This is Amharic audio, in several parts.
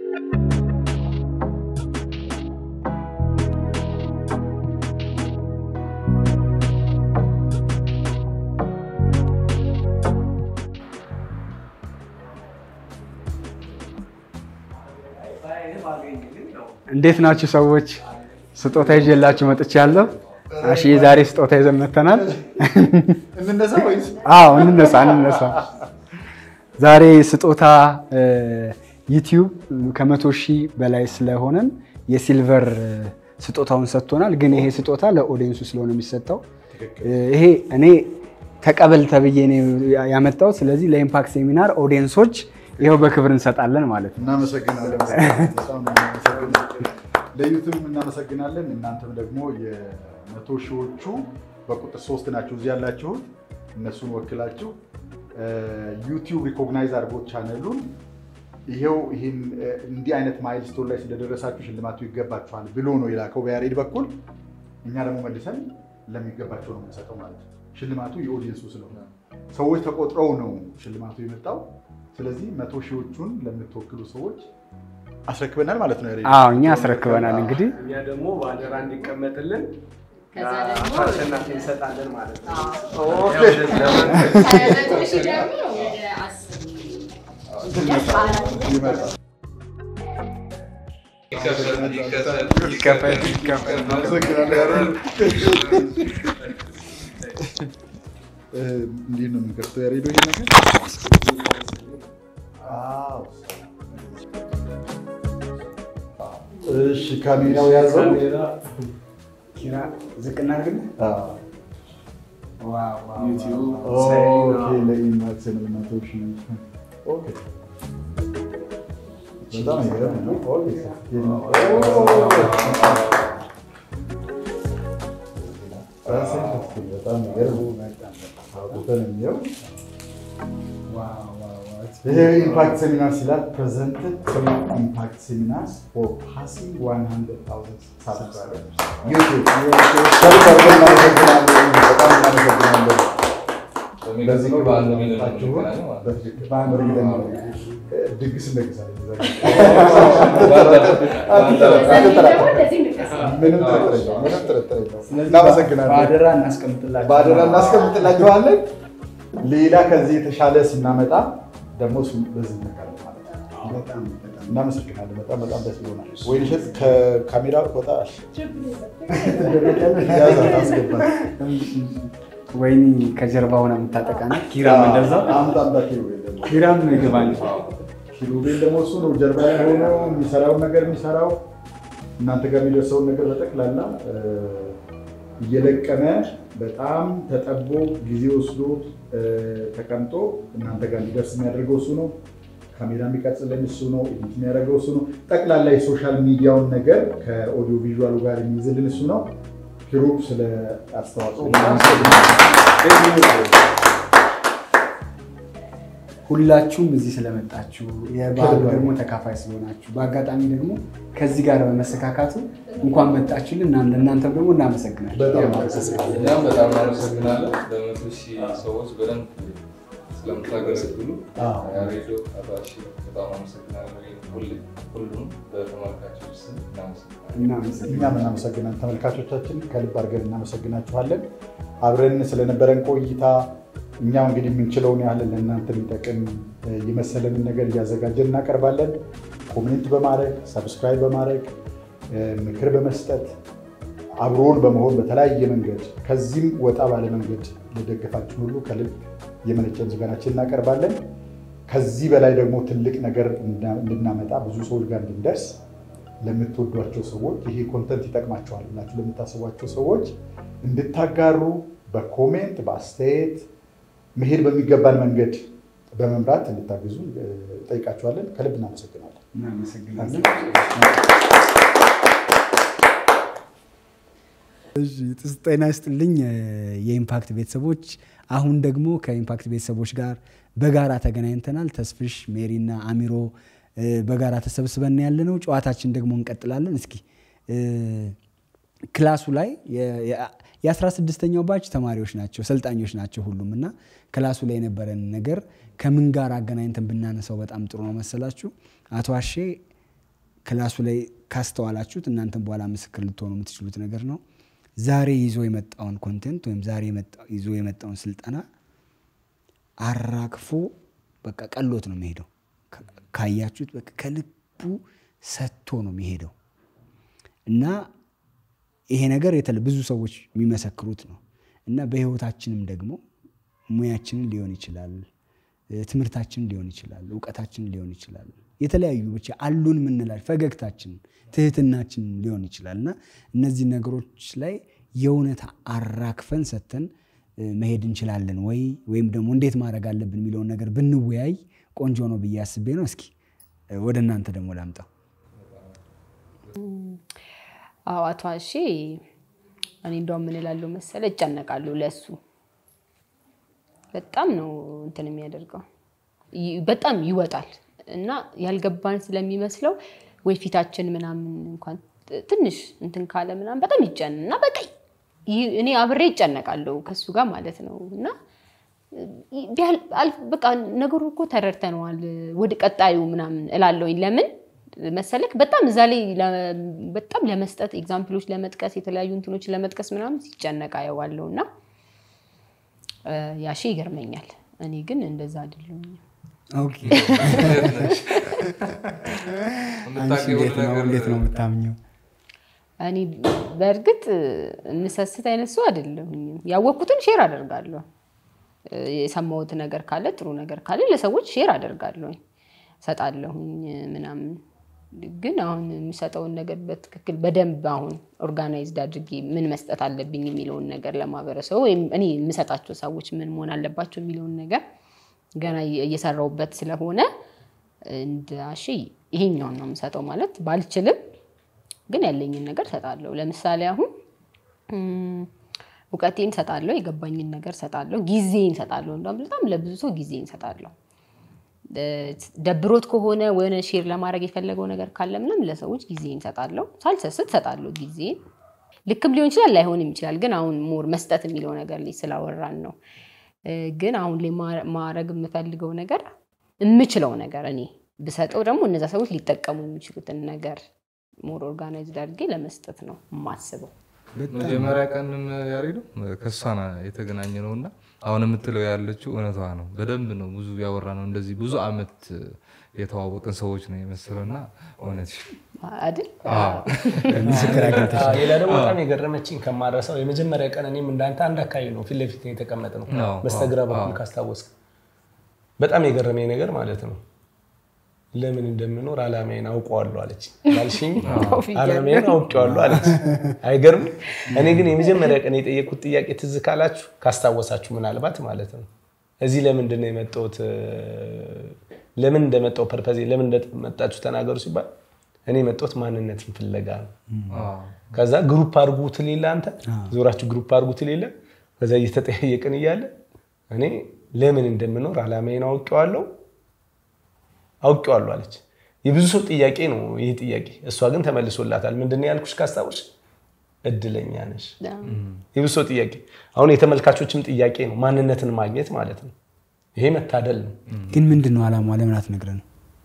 እንዴት ናችሁ ሰዎች? ስጦታ ይዤላችሁ መጥቻለሁ። አሺ ዛሬ ስጦታ ይዘን መጥተናል። እንነሳ ወይስ አዎ እንነሳ እንነሳ። ዛሬ ስጦታ ዩቲዩብ ከመቶ ሺህ በላይ ስለሆነን የሲልቨር ስጦታውን ሰጥቶናል። ግን ይሄ ስጦታ ለኦዲየንሱ ስለሆነ የሚሰጠው ይሄ እኔ ተቀበል ተብዬ ነው ያመጣሁት። ስለዚህ ለኢምፓክት ሴሚናር ኦዲየንሶች ይኸው በክብር እንሰጣለን ማለት ነው። እናመሰግናለን። በጣም ነው እናመሰግናለን። ለዩቱብ እናመሰግናለን። እናንተም ደግሞ የመቶ ሺዎቹ በቁጥር ሶስት ናችሁ እዚህ ያላችሁት እነሱን ወክላችሁ ዩቲዩብ ሪኮግናይዝ አድርጎት ቻነሉን ይሄው ይህን እንዲህ አይነት ማይልስቶን ላይ ስለደረሳችሁ ሽልማቱ ይገባችኋል ብሎ ነው የላከው በያሬድ በኩል። እኛ ደግሞ መልሰን ለሚገባቸው ነው የምንሰጠው ማለት ነው። ሽልማቱ የኦዲየንሱ ስለሆነ ሰዎች ተቆጥረው ነው ሽልማቱ የመጣው። ስለዚህ መቶ ሺዎቹን ለምትወክሉ ሰዎች አስረክበናል ማለት ነው። ያሬድ? አዎ እኛ አስረክበናል። እንግዲህ እኛ ደግሞ በአደራ እንዲቀመጥልን ከዛ ደግሞ አሸናፊ እንሰጣለን ማለት ነው። ኦኬ። ከመቶ ሺህ ደግሞ ወደ አስር ይመጣል። ይከፈል ይከፈል። አመሰግናለሁ ያሬድ። እ፣ እንዴት ነው የምንከፍተው ያሬዶ? ይሄ ነገር አዎ። እሺ፣ ካሜራው ያዘው። ኪራ ዝቅ እናድርግልህ። አዎ። ዋው ዋው ዩቲዩብ ኦኬ፣ ለኢማክስ ነው መቶ ሺህ። ኦኬ፣ በጣም ይገርም ነው። ኦኬ፣ በጣም ይገርም አውጥተን እንየው። ዋው ዋው ዋው። ይሄ ኢምፓክት ሴሚናር ሲላል ፕሬዘንትድ ፍሪ ኢምፓክት ሴሚናርስ ፎር ፓሲንግ 100,000 ሳብስክራይበርስ ዩቲዩብ ከልብ አድርገን እናመሰግናለን። በጣም እናመሰግናለን። ለዚህ ነው ባለመጣችሁት በትክክል በእርግጠኛ ነኝ። ድግስ እንደግሳለን። ምንም ጥርጥር የለውም። ምንም ጥርጥር የለውም። እናመሰግናለን። በአደራ እናስቀምጥላችሁ። በአደራ እናስቀምጥላችኋለን። ሌላ ከዚህ የተሻለ ስናመጣ ደግሞ እሱን በዚህ እንነካለን ማለት ነው። በጣም በጣም እናመሰግናለን። በጣም በጣም ደስ ብሎናል። ወይንሸት ከካሜራ ወጣ ያዛት አስገባት። ወይኒ ከጀርባ ሆና የምታጠቃና ኪራም እንደዛው አምጣ አምጣ ኪሩቤል ደግሞ ኪራም ይገባል። ኪሩቤል ደግሞ እሱ ነው ጀርባ ላይ ሆኖ የሚሰራውን ነገር የሚሰራው እናንተ ጋር የሚደርሰውን ነገር በጠቅላላ እ፣ እየለቀመ በጣም ተጠቦ ጊዜ ወስዶ እ፣ ተቀምጦ እናንተ ጋር እንዲደርስ የሚያደርገው እሱ ነው። ካሜራ የሚቀርጽልን እሱ ነው። ኤዲት የሚያደርገው እሱ ነው። ጠቅላላ የሶሻል ሚዲያውን ነገር ከኦዲዮ ቪዥዋሉ ጋር የሚይዝልን እሱ ነው። ኪሩብ ስለ አስተዋጽኦ ሁላችሁም እዚህ ስለመጣችሁ የበዓሉ ደግሞ ተካፋይ ስለሆናችሁ በአጋጣሚ ደግሞ ከዚህ ጋር በመሰካካቱ እንኳን መጣችሁልን። እና ለእናንተም ደግሞ እናመሰግናለን። በጣም አመሰግናለሁ። እኛም በጣም እናመሰግናለን። ለመቶ ሺህ ሰዎች በደንብ ስለምታገለግሉ አዎ። ሬዲዮ አባሺ በጣም አመሰግናለሁ። ሁሌ- ሁሉም በተመልካቾች ስም እናመሰግናለን። እናመሰግናለን። እኛም እናመሰግናለን። ተመልካቾቻችን ከልብ አድርገን እናመሰግናችኋለን። አብረን ስለነበረን ቆይታ እኛው እንግዲህ የምንችለውን ያህል ለእናንተ የሚጠቅም እ፣ የመሰለንን ነገር እያዘጋጀን እናቀርባለን። ኮሜንት በማድረግ ሰብስክራይብ በማድረግ እ፣ ምክር በመስጠት አብሮን በመሆን በተለያየ መንገድ ከዚህም ወጣ ባለ መንገድ ለደገፋችን ሁሉ ከልብ የመነጨ ምስጋናችን እናቀርባለን። ከዚህ በላይ ደግሞ ትልቅ ነገር እንዳ- እንድናመጣ ብዙ ሰዎች ጋር እንድንደርስ ለምትወዷቸው ሰዎች ይሄ ኮንተንት ይጠቅማቸዋል ብላችሁ ለምታስቧቸው ሰዎች እንድታጋሩ በኮሜንት በአስተያየት መሄድ በሚገባን መንገድ በመምራት እንድታግዙ እ፣ ጠይቃችኋለን። ከልብ እናመሰግናለን። እናመሰግናለን። እሺ፣ ጥስ- ጤና ይስጥልኝ እ፣ የኢምፓክት ቤተሰቦች። አሁን ደግሞ ከኢምፓክት ቤተሰቦች ጋር በጋራ ተገናኝተናል። ተስፍሽ፣ ሜሪና አሚሮ እ፣ በጋራ ተሰብስበን ያለ ነው። ጨዋታችን ደግሞ እንቀጥላለን። እስኪ እ፣ ክላሱ ላይ የአስራ ስድስተኛው ባች ተማሪዎች ናቸው፣ ሰልጣኞች ናቸው ሁሉም እና ክላሱ ላይ የነበረን ነገር ከምን ጋር አገናኝተን ብናነሳው በጣም ጥሩ ነው መሰላችሁ? አቶ አሼ ክላሱ ላይ ካስተዋላችሁት እናንተም በኋላ ምስክር ልትሆኑ የምትችሉት ነገር ነው። ዛሬ ይዞ የመጣውን ኮንቴንት ወይም ዛሬ የመጣ- ይዞ የመጣውን ስልጠና አራግፎ በቃ ቀሎት ነው የሚሄደው። ካ- ካያችሁት በቃ ከልቡ ሰጥቶ ነው የሚሄደው እና ይሄ ነገር የተለ ብዙ ሰዎች የሚመሰክሩት ነው እና በህይወታችንም ደግሞ ሙያችንን ሊሆን ይችላል፣ እ፣ ትምህርታችንን ሊሆን ይችላል፣ እውቀታችንን ሊሆን ይችላል፣ የተለያዩ ብቻ አሉን የምንላል ፈገግታችን፣ ትህትናችን ሊሆን ይችላል እና እነዚህ ነገሮች ላይ የእውነት አራክፈን ሰጥተን እ፣ መሄድ እንችላለን ወይ ወይም ደግሞ እንዴት ማድረግ አለብን የሚለውን ነገር ብንወያይ ቆንጆ ነው ብዬ አስቤ ነው። እስኪ እ፣ ወደ እናንተ ደግሞ ላምጣው። አዎ አቶ አሼ እኔ እንደውም ምን እላለሁ መሰለ እጨነቃለሁ ለሱ በጣም ነው እንትን የሚያደርገው ይ- በጣም ይወጣል እና ያልገባን ስለሚመስለው ወይ ፊታችን ምናምን እንኳን ት- ትንሽ እንትን ካለ ምናምን በጣም ይጨን እና በቃ ይ- እኔ አብሬ ይጨነቃለሁ ከሱ ጋር ማለት ነው እና ይ- ቢያል- አል- በቃ ነገሩ እኮ ተረድተነዋል ወደ ቀጣዩ ምናምን እላለሁኝ ለምን መሰለክ በጣም እዛ ላይ ለ- በጣም ለመስጠት ኤግዛምፕሎች ለመጥቀስ የተለያዩ እንትኖች ለመጥቀስ ምናምን ሲጨነቅ አየዋለሁ እና እ፣ ያሺ ይገርመኛል እኔ ግን እንደዛ አይደለሁም ኦኬ አንቺ የምታውቂው እንዴት ነው ነገር እንዴት ነው የምታምኘው? እኔ በእርግጥ የምሰስት አይነት ሰው አይደለሁኝም። ያወቅኩትን ሼር አደርጋለሁ። እ፣ የሰማሁት ነገር ካለ ጥሩ ነገር ካለ ለሰዎች ሼር አደርጋለሁኝ፣ ሰጣለሁኝ ምናምን። ግን አሁን የሚሰጠውን ነገር በትክክል በደንብ አሁን ኦርጋናይዝድ አድርጌ ምን መስጠት አለብኝ የሚለውን ነገር ለማህበረሰቡ ወይም እኔ የምሰጣቸው ሰዎች ምን መሆን አለባቸው የሚለውን ነገር ገና እየሰራሁበት ስለሆነ እንደ አሺ ይሄኛውን ነው የምሰጠው ማለት ባልችልም ግን ያለኝን ነገር ሰጣለሁ። ለምሳሌ አሁን እም፣ እውቀቴን ሰጣለሁ፣ የገባኝን ነገር ሰጣለሁ፣ ጊዜን ሰጣለሁ። እንደውም በጣም ለብዙ ሰው ጊዜን ሰጣለሁ። እ፣ ደብሮት ከሆነ ወይነ ሼር ለማድረግ የፈለገው ነገር ካለ ምንም ለሰዎች ጊዜን ሰጣለሁ፣ ሳልሰስት ሰጣለሁ ጊዜን። ልክም ሊሆን ይችላል ላይሆንም ይችላል። ግን አሁን ሞር መስጠት የሚለው ነገር ላይ ስላወራን ነው። እ፣ ግን አሁን ላይ ማ- ማድረግ የምፈልገው ነገር የምችለው ነገር እኔ ብሰጠው ደግሞ እነዛ ሰዎች ሊጠቀሙ የሚችሉትን ነገር ሞር ኦርጋናይዝድ አድርጌ ለመስጠት ነው የማስበው። መጀመሪያ ቀንም ያሬዱ ከእሷ ና የተገናኘ ነው እና አሁን የምትለው ያለችው እውነቷ ነው። በደንብ ነው ብዙ ያወራ ነው። እንደዚህ ብዙ አመት የተዋወቅን ሰዎች ነው የመሰለው እና እውነት አይደል? ምስክር አግኝተሽ አዎ፣ ሌላ ደግሞ በጣም የገረመችኝ ከማረሳው የመጀመሪያ ቀን እኔም እንዳንተ አንድ አካባቢ ነው ፊት ለፊት የተቀመጥ ነው አዎ፣ በስተግራ አዎ፣ በኩል አዎ። ካስታወስክ በጣም የገረመኝ ነገር ማለት ነው ለምን እንደምኖር አላማዬን አውቀዋለሁ አለች ባልሽኝ አላማዬን አውቀዋለሁ አለች አይገርም እኔ ግን የመጀመሪያ ቀን የጠየቁት ጥያቄ ትዝ ካላችሁ ካስታወሳችሁ ምናልባት ማለት ነው እዚህ ለምንድን ነው የመጣሁት ለምን እንደመጣሁ ፐርፐዜ ለምን እንደመጣችሁ ተናገሩ ሲባል እኔ የመጣሁት ማንነትን ፍለጋ ነው ከዛ ግሩፕ አድርጉ ትሌለ አንተ ዞራችሁ ግሩፕ አድርጉ ትሌለ ከዛ እየተጠያየቅን እያለ እኔ ለምን እንደምኖር አላማዬን አውቄዋለሁ አውቄዋለሁ አለች። የብዙ ሰው ጥያቄ ነው ይህ ጥያቄ። እሷ ግን ተመልሶላታል። ምንድን ነው ያልኩሽ ካስታወሽ? እድለኛ ነሽ። የብዙ ሰው ጥያቄ፣ አሁን የተመልካቾችም ጥያቄ ነው ማንነትን ማግኘት ማለት ነው። ይሄ መታደል ነው። ግን ምንድን ነው አላማዋ? ለምን አትነግረንም?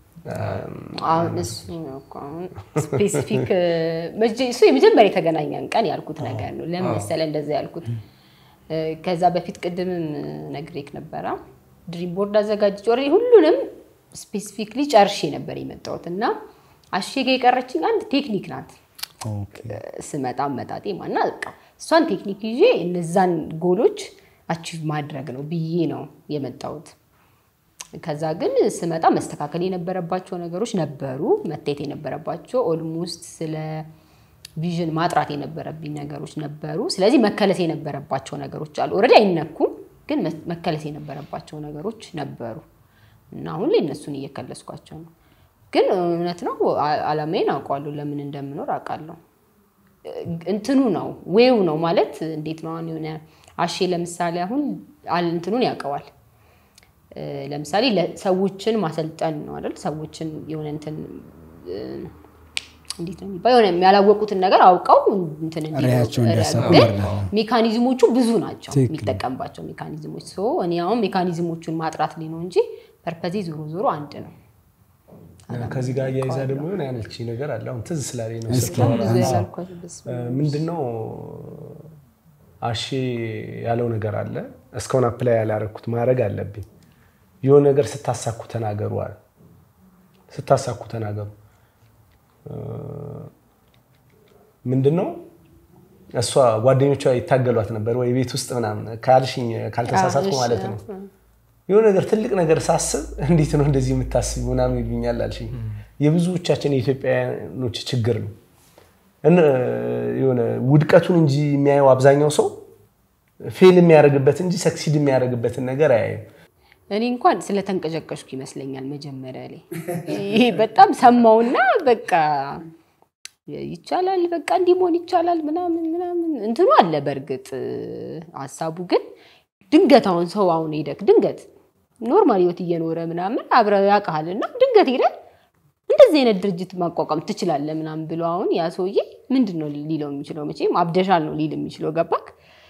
አሁን እሱ ነው እኮ አሁን ስፔሲፊክ እሱ የመጀመሪያ የተገናኘን ቀን ያልኩት ነገር ነው። ለምን መሰለህ እንደዛ ያልኩት? እ፣ ከዛ በፊት ቅድምም ነግሬክ ነበረ ድሪም ቦርድ አዘጋጅቼ ኦልሬዲ ሁሉንም ስፔሲፊክሊ ጨርሼ ነበር የመጣሁት እና አሸገ የቀረችኝ አንድ ቴክኒክ ናት። ኦኬ። ስመጣ መጣጤ ማና በቃ እሷን ቴክኒክ ይዤ እነዛን ጎሎች አቺቭ ማድረግ ነው ብዬ ነው የመጣሁት። ከዛ ግን ስመጣ መስተካከል የነበረባቸው ነገሮች ነበሩ፣ መታየት የነበረባቸው ኦልሞስት ስለ ቪዥን ማጥራት የነበረብኝ ነገሮች ነበሩ። ስለዚህ መከለስ የነበረባቸው ነገሮች አሉ። ኦልሬዲ አይነኩም፣ ግን መ- መከለስ የነበረባቸው ነገሮች ነበሩ እና አሁን ላይ እነሱን እየከለስኳቸው ነው። ግን እውነት ነው አ- አላማዬን አውቀዋለሁ፣ ለምን እንደምኖር አውቃለሁ። እንትኑ ነው ዌው ነው ማለት እንዴት ነው? አሁን የሆነ አሼ ለምሳሌ አሁን አል- እንትኑን ያውቀዋል። እ፣ ለምሳሌ ለ- ሰዎችን ማሰልጠን ነው አይደል? ሰዎችን የሆነ እንትን እ፣ እንዴት ነው የሚባለው? የሆነ ያላወቁትን ነገር አውቀው እንትን እንዲሉ ራዕያቸውን እንዲያሳኩ ግን መርዳት ነው። ሜካኒዝሞቹ ብዙ ናቸው ትክክል። የሚጠቀምባቸው ሜካኒዝሞች። ሶ እኔ አሁን ሜካኒዝሞቹን ማጥራት ላይ ነው እንጂ ፐርፐዜ ዞሮ ዞሮ አንድ ነው። ከዚህ ጋር አያይዛ ደግሞ የሆነ ያለች ነገር አለ። አሁን ትዝ ስላለኝ ነው እስኪ። ስታወራ። ብዙ ያላልኳት በስመ አብ። ምንድነው አሼ ያለው ነገር አለ። እስካሁን አፕላይ ያላረኩት ማድረግ አለብኝ። የሆነ ነገር ስታሳኩ ተናገሩ አለ። ስታሳኩ ተናገሩ ምንድነው እሷ ጓደኞቿ ይታገሏት ነበር ወይ ቤት ውስጥ ምናምን ካልሽኝ ካልተሳሳትኩ እሺ፣ ማለት ነው። የሆነ ነገር ትልቅ ነገር ሳስብ እንዴት ነው እንደዚህ የምታስብ ምናምን ይሉኛል አልሽኝ። የብዙዎቻችን የኢትዮጵያኖች ችግር ነው። እነ- የሆነ ውድቀቱን እንጂ የሚያየው አብዛኛው ሰው ፌል የሚያደርግበት እንጂ ሰክሲድ የሚያደርግበትን ነገር አያይም። እኔ እንኳን ስለተንቀጨቀሽኩ ይመስለኛል መጀመሪያ ላይ ይሄ በጣም ሰማውና በቃ ይቻላል በቃ እንዲህ መሆን ይቻላል ምናምን ምናምን እንትኑ አለ። በእርግጥ ሀሳቡ ግን ድንገት አሁን ሰው አሁን ሄደክ ድንገት ኖርማል ህይወት እየኖረ ምናምን አብረ ያውቃል እና ድንገት ሄደ እንደዚህ አይነት ድርጅት ማቋቋም ትችላለህ ምናምን ብሎ አሁን ያ ሰውዬ ምንድን ነው ሊለው የሚችለው? መቼም አብደሻል ነው ሊል የሚችለው ገባክ?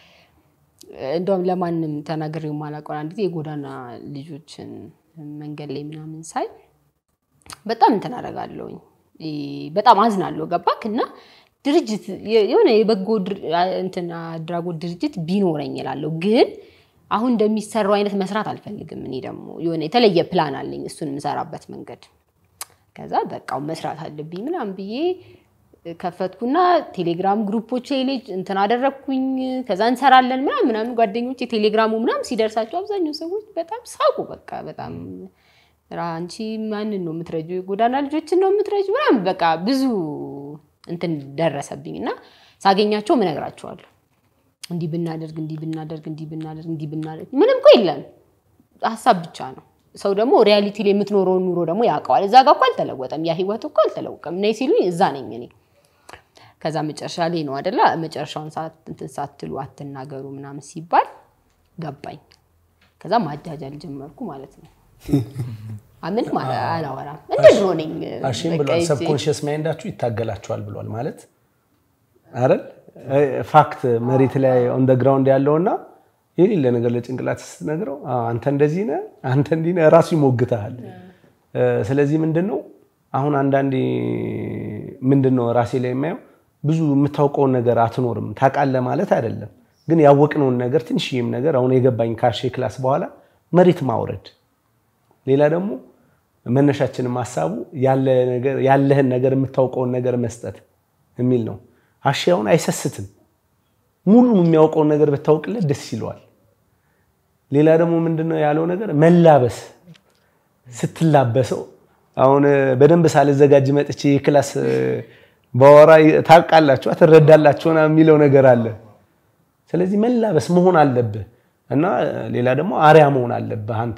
እንደውም ለማንም ተናግሬው የማላውቀውን አንድ ጊዜ የጎዳና ልጆችን መንገድ ላይ ምናምን ሳይ በጣም እንትን አደርጋለሁኝ በጣም አዝናለሁ። ገባክ እና ድርጅት የሆነ የበጎ ድር- እንትን አድራጎት ድርጅት ቢኖረኝ እላለሁ። ግን አሁን እንደሚሰራው አይነት መስራት አልፈልግም። እኔ ደግሞ የሆነ የተለየ ፕላን አለኝ እሱን የምሰራበት መንገድ። ከዛ በቃው መስራት አለብኝ ምናምን ብዬ ከፈትኩና ቴሌግራም ግሩፖች ላይ እንትን አደረግኩኝ። ከዛ እንሰራለን ምናምን ምናምን ጓደኞች ቴሌግራሙ ምናምን ሲደርሳቸው አብዛኛው ሰዎች በጣም ሳቁ። በቃ በጣም ራ አንቺ ማንን ነው የምትረጁ? የጎዳና ልጆችን ነው የምትረጁ? ምናምን በቃ ብዙ እንትን ደረሰብኝ እና ሳገኛቸው እነግራቸዋለሁ እንዲህ ብናደርግ እንዲህ ብናደርግ እንዲህ ብናደርግ እንዲህ ብናደርግ ምንም እኮ የለም ሀሳብ ብቻ ነው። ሰው ደግሞ ሪያሊቲ ላይ የምትኖረውን ኑሮ ደግሞ ያውቀዋል። እዛ ጋር እኮ አልተለወጠም፣ ያ ህይወት እኮ አልተለወቀም። ነይ ሲሉኝ እዛ ነኝ እኔ። ከዛ መጨረሻ ላይ ነው አደላ መጨረሻውን ሰዓት እንትን ሳትሉ አትናገሩ ምናምን ሲባል ገባኝ። ከዛ ማጃጃል ጀመርኩ ማለት ነው። አምን አላወራም እንደ ድሮ ነኝ። አሽም በቃ ብሏል። ይዤ- ሰብኮንሽስ ማይንዳችሁ ይታገላችኋል ብሏል ማለት አይደል? ፋክት መሬት ላይ ኦን ግራውንድ ያለውና የሌለ ነገር ለጭንቅላት ስትነግረው "አዎ፣ አንተ እንደዚህ ነህ፣ አንተ እንዲህ ነህ፣ ራሱ ይሞግተሃል። ስለዚህ ምንድን ነው አሁን አንዳንዴ ምንድን ነው ራሴ ላይ የማየው ብዙ የምታውቀውን ነገር አትኖርም። ታውቃለህ ማለት አይደለም፣ ግን ያወቅነውን ነገር ትንሽዬም ነገር አሁን የገባኝ ካሼ ክላስ በኋላ መሬት ማውረድ ሌላ ደግሞ መነሻችንም ሀሳቡ ያለ ነገር- ያለህን ነገር የምታውቀውን ነገር መስጠት የሚል ነው። አሻውን አይሰስትም። ሙሉ የሚያውቀውን ነገር ብታውቅለት ደስ ይለዋል። ሌላ ደግሞ ምንድነው ያለው ነገር መላበስ ስትላበሰው አሁን በደንብ ሳልዘጋጅ መጥቼ የክላስ በወራ ታውቃላችሁ ትረዳላችሁ ምናምን የሚለው ነገር አለ። ስለዚህ መላበስ መሆን አለብህ እና ሌላ ደግሞ አርያ መሆን አለብህ አንተ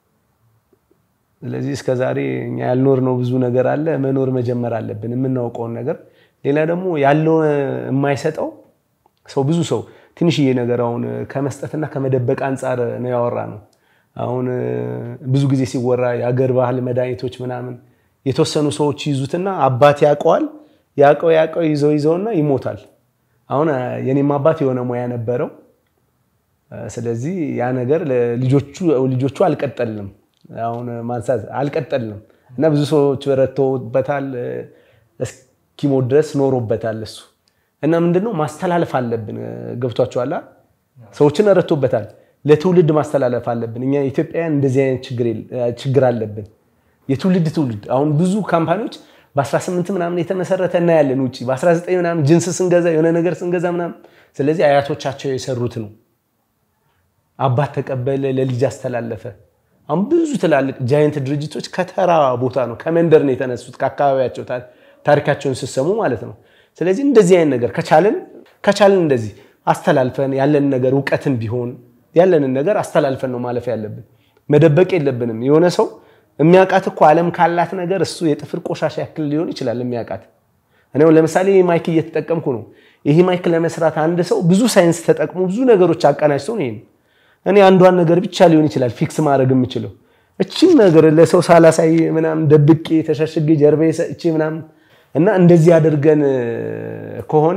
ስለዚህ እስከ ዛሬ እኛ ያልኖርነው ብዙ ነገር አለ። መኖር መጀመር አለብን፣ የምናውቀውን ነገር። ሌላ ደግሞ ያለው የማይሰጠው ሰው ብዙ ሰው ትንሽዬ ነገር አሁን ከመስጠትና ከመደበቅ አንጻር ነው ያወራ ነው። አሁን ብዙ ጊዜ ሲወራ የአገር ባህል መድኃኒቶች ምናምን የተወሰኑ ሰዎች ይዙትና አባት ያውቀዋል ያውቀው ያውቀው ይዘው ይዘውና ይሞታል። አሁን የኔም አባት የሆነ ሙያ ነበረው። ስለዚህ ያ ነገር ልጆቹ ልጆቹ አልቀጠልንም አሁን ማንሳት አልቀጠልንም እና ብዙ ሰዎች ረድተውበታል። እስኪሞት ድረስ ኖሮበታል እሱ እና ምንድነው ማስተላለፍ አለብን። ገብቷቸዋል። ሰዎችን ረድቶበታል። ለትውልድ ማስተላለፍ አለብን። እኛ ኢትዮጵያውያን እንደዚህ አይነት ችግር አለብን። የትውልድ ትውልድ አሁን ብዙ ካምፓኒዎች በ18 ምናምን የተመሰረተ እናያለን ውጭ በ19 ምናምን ጅንስ ስንገዛ የሆነ ነገር ስንገዛ ምናምን። ስለዚህ አያቶቻቸው የሰሩት ነው። አባት ተቀበለ፣ ለልጅ አስተላለፈ። አሁን ብዙ ትላልቅ ጃይንት ድርጅቶች ከተራ ቦታ ነው ከመንደር ነው የተነሱት ከአካባቢያቸው ታሪካቸውን ስሰሙ ማለት ነው። ስለዚህ እንደዚህ አይነት ነገር ከቻልን ከቻልን እንደዚህ አስተላልፈን ያለን ነገር እውቀትን ቢሆን ያለንን ነገር አስተላልፈን ነው ማለፍ ያለብን። መደበቅ የለብንም። የሆነ ሰው የሚያውቃት እኮ ዓለም ካላት ነገር እሱ የጥፍር ቆሻሻ ያክል ሊሆን ይችላል የሚያውቃት። እኔ ለምሳሌ ይህ ማይክ እየተጠቀምኩ ነው። ይህ ማይክ ለመስራት አንድ ሰው ብዙ ሳይንስ ተጠቅሞ ብዙ ነገሮች አቀናጅተው ነው ይሄን እኔ አንዷን ነገር ብቻ ሊሆን ይችላል ፊክስ ማድረግ የምችለው እቺን ነገር ለሰው ሳላሳይ ምናምን ደብቄ ተሸሽጌ ጀርባ ሰጥቼ ምናምን እና እንደዚህ አድርገን ከሆነ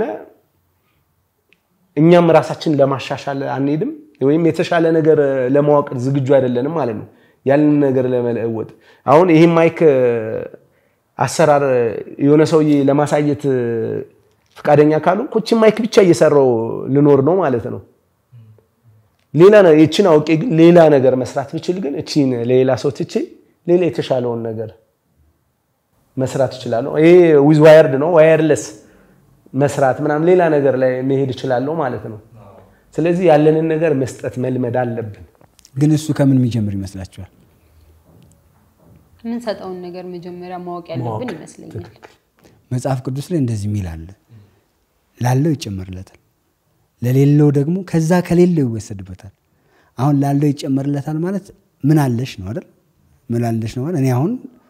እኛም ራሳችን ለማሻሻል አንሄድም፣ ወይም የተሻለ ነገር ለማወቅ ዝግጁ አይደለንም ማለት ነው። ያንን ነገር ለመለወጥ አሁን ይህ ማይክ አሰራር የሆነ ሰውዬ ለማሳየት ፈቃደኛ ካሉ ኮችን ማይክ ብቻ እየሰራው ልኖር ነው ማለት ነው። ሌላ ነው ይችን አውቄ ግን ሌላ ነገር መስራት ብችል ግን እቺን ለሌላ ሰው ትቼ ሌላ የተሻለውን ነገር መስራት እችላለሁ። ይሄ ዊዝ ዋየርድ ነው ዋየርለስ መስራት ምናምን ሌላ ነገር ላይ መሄድ እችላለሁ ማለት ነው። ስለዚህ ያለንን ነገር መስጠት መልመድ አለብን። ግን እሱ ከምን የሚጀምር ይመስላችኋል? የምንሰጠውን ነገር መጀመሪያ ማወቅ ያለብን ይመስለኛል። መጽሐፍ ቅዱስ ላይ እንደዚህ የሚል አለ፣ ላለው ይጨመርለታል፣ ለሌለው ደግሞ ከዛ ከሌለው ይወሰድበታል። አሁን ላለው ይጨመርለታል ማለት ምን አለሽ ነው አይደል? ምን አለሽ ነው ማለት እኔ አሁን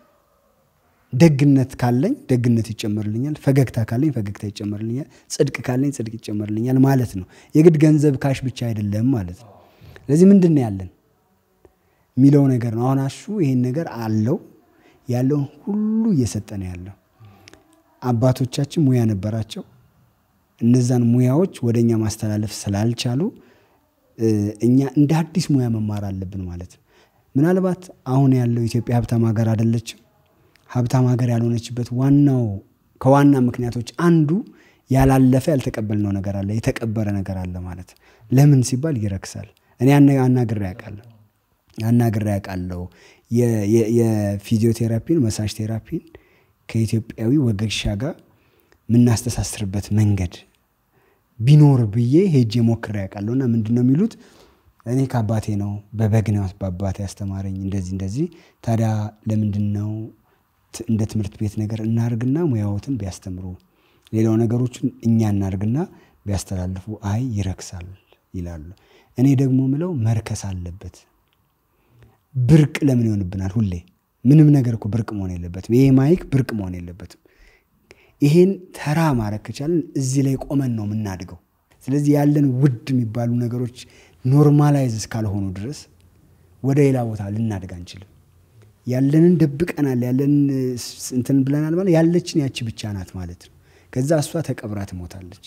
ደግነት ካለኝ ደግነት ይጨመርልኛል፣ ፈገግታ ካለኝ ፈገግታ ይጨመርልኛል፣ ጽድቅ ካለኝ ጽድቅ ይጨመርልኛል ማለት ነው። የግድ ገንዘብ ካሽ ብቻ አይደለም ማለት ነው። ስለዚህ ምንድን ነው ያለን የሚለው ነገር ነው። አሁን አሹ ይሄን ነገር አለው ያለውን ሁሉ እየሰጠ ነው ያለው። አባቶቻችን ሙያ ነበራቸው። እነዛን ሙያዎች ወደ እኛ ማስተላለፍ ስላልቻሉ እኛ እንደ አዲስ ሙያ መማር አለብን ማለት ነው። ምናልባት አሁን ያለው ኢትዮጵያ ሀብታም ሀገር አይደለችም። ሀብታም ሀገር ያልሆነችበት ዋናው ከዋና ምክንያቶች አንዱ ያላለፈ ያልተቀበልነው ነገር አለ፣ የተቀበረ ነገር አለ ማለት ለምን ሲባል ይረክሳል። እኔ አናግሬ ያውቃለሁ አናግሬ ያውቃለሁ። የፊዚዮቴራፒን መሳጅ ቴራፒን ከኢትዮጵያዊ ወገሻ ጋር የምናስተሳስርበት መንገድ ቢኖር ብዬ ሄጄ ሞክሬ ያውቃለሁ። እና ምንድን ነው የሚሉት እኔ ከአባቴ ነው በበግ ነው በአባቴ ያስተማረኝ እንደዚህ እንደዚህ። ታዲያ ለምንድን ነው እንደ ትምህርት ቤት ነገር እናርግና ሙያዎትን ቢያስተምሩ ሌላው ነገሮችን እኛ እናርግና ቢያስተላልፉ፣ አይ ይረክሳል ይላሉ። እኔ ደግሞ ምለው መርከስ አለበት። ብርቅ ለምን ይሆንብናል? ሁሌ ምንም ነገር እኮ ብርቅ መሆን የለበትም። ይሄ ማይክ ብርቅ መሆን የለበትም። ይሄን ተራ ማድረግ ከቻለን እዚህ ላይ ቆመን ነው የምናድገው። ስለዚህ ያለን ውድ የሚባሉ ነገሮች ኖርማላይዝ እስካልሆኑ ድረስ ወደ ሌላ ቦታ ልናድግ አንችልም። ያለንን ደብቀናል፣ ያለንን እንትን ብለናል ማለት ያለችን ያቺ ብቻ ናት ማለት ነው። ከዛ እሷ ተቀብራ ትሞታለች።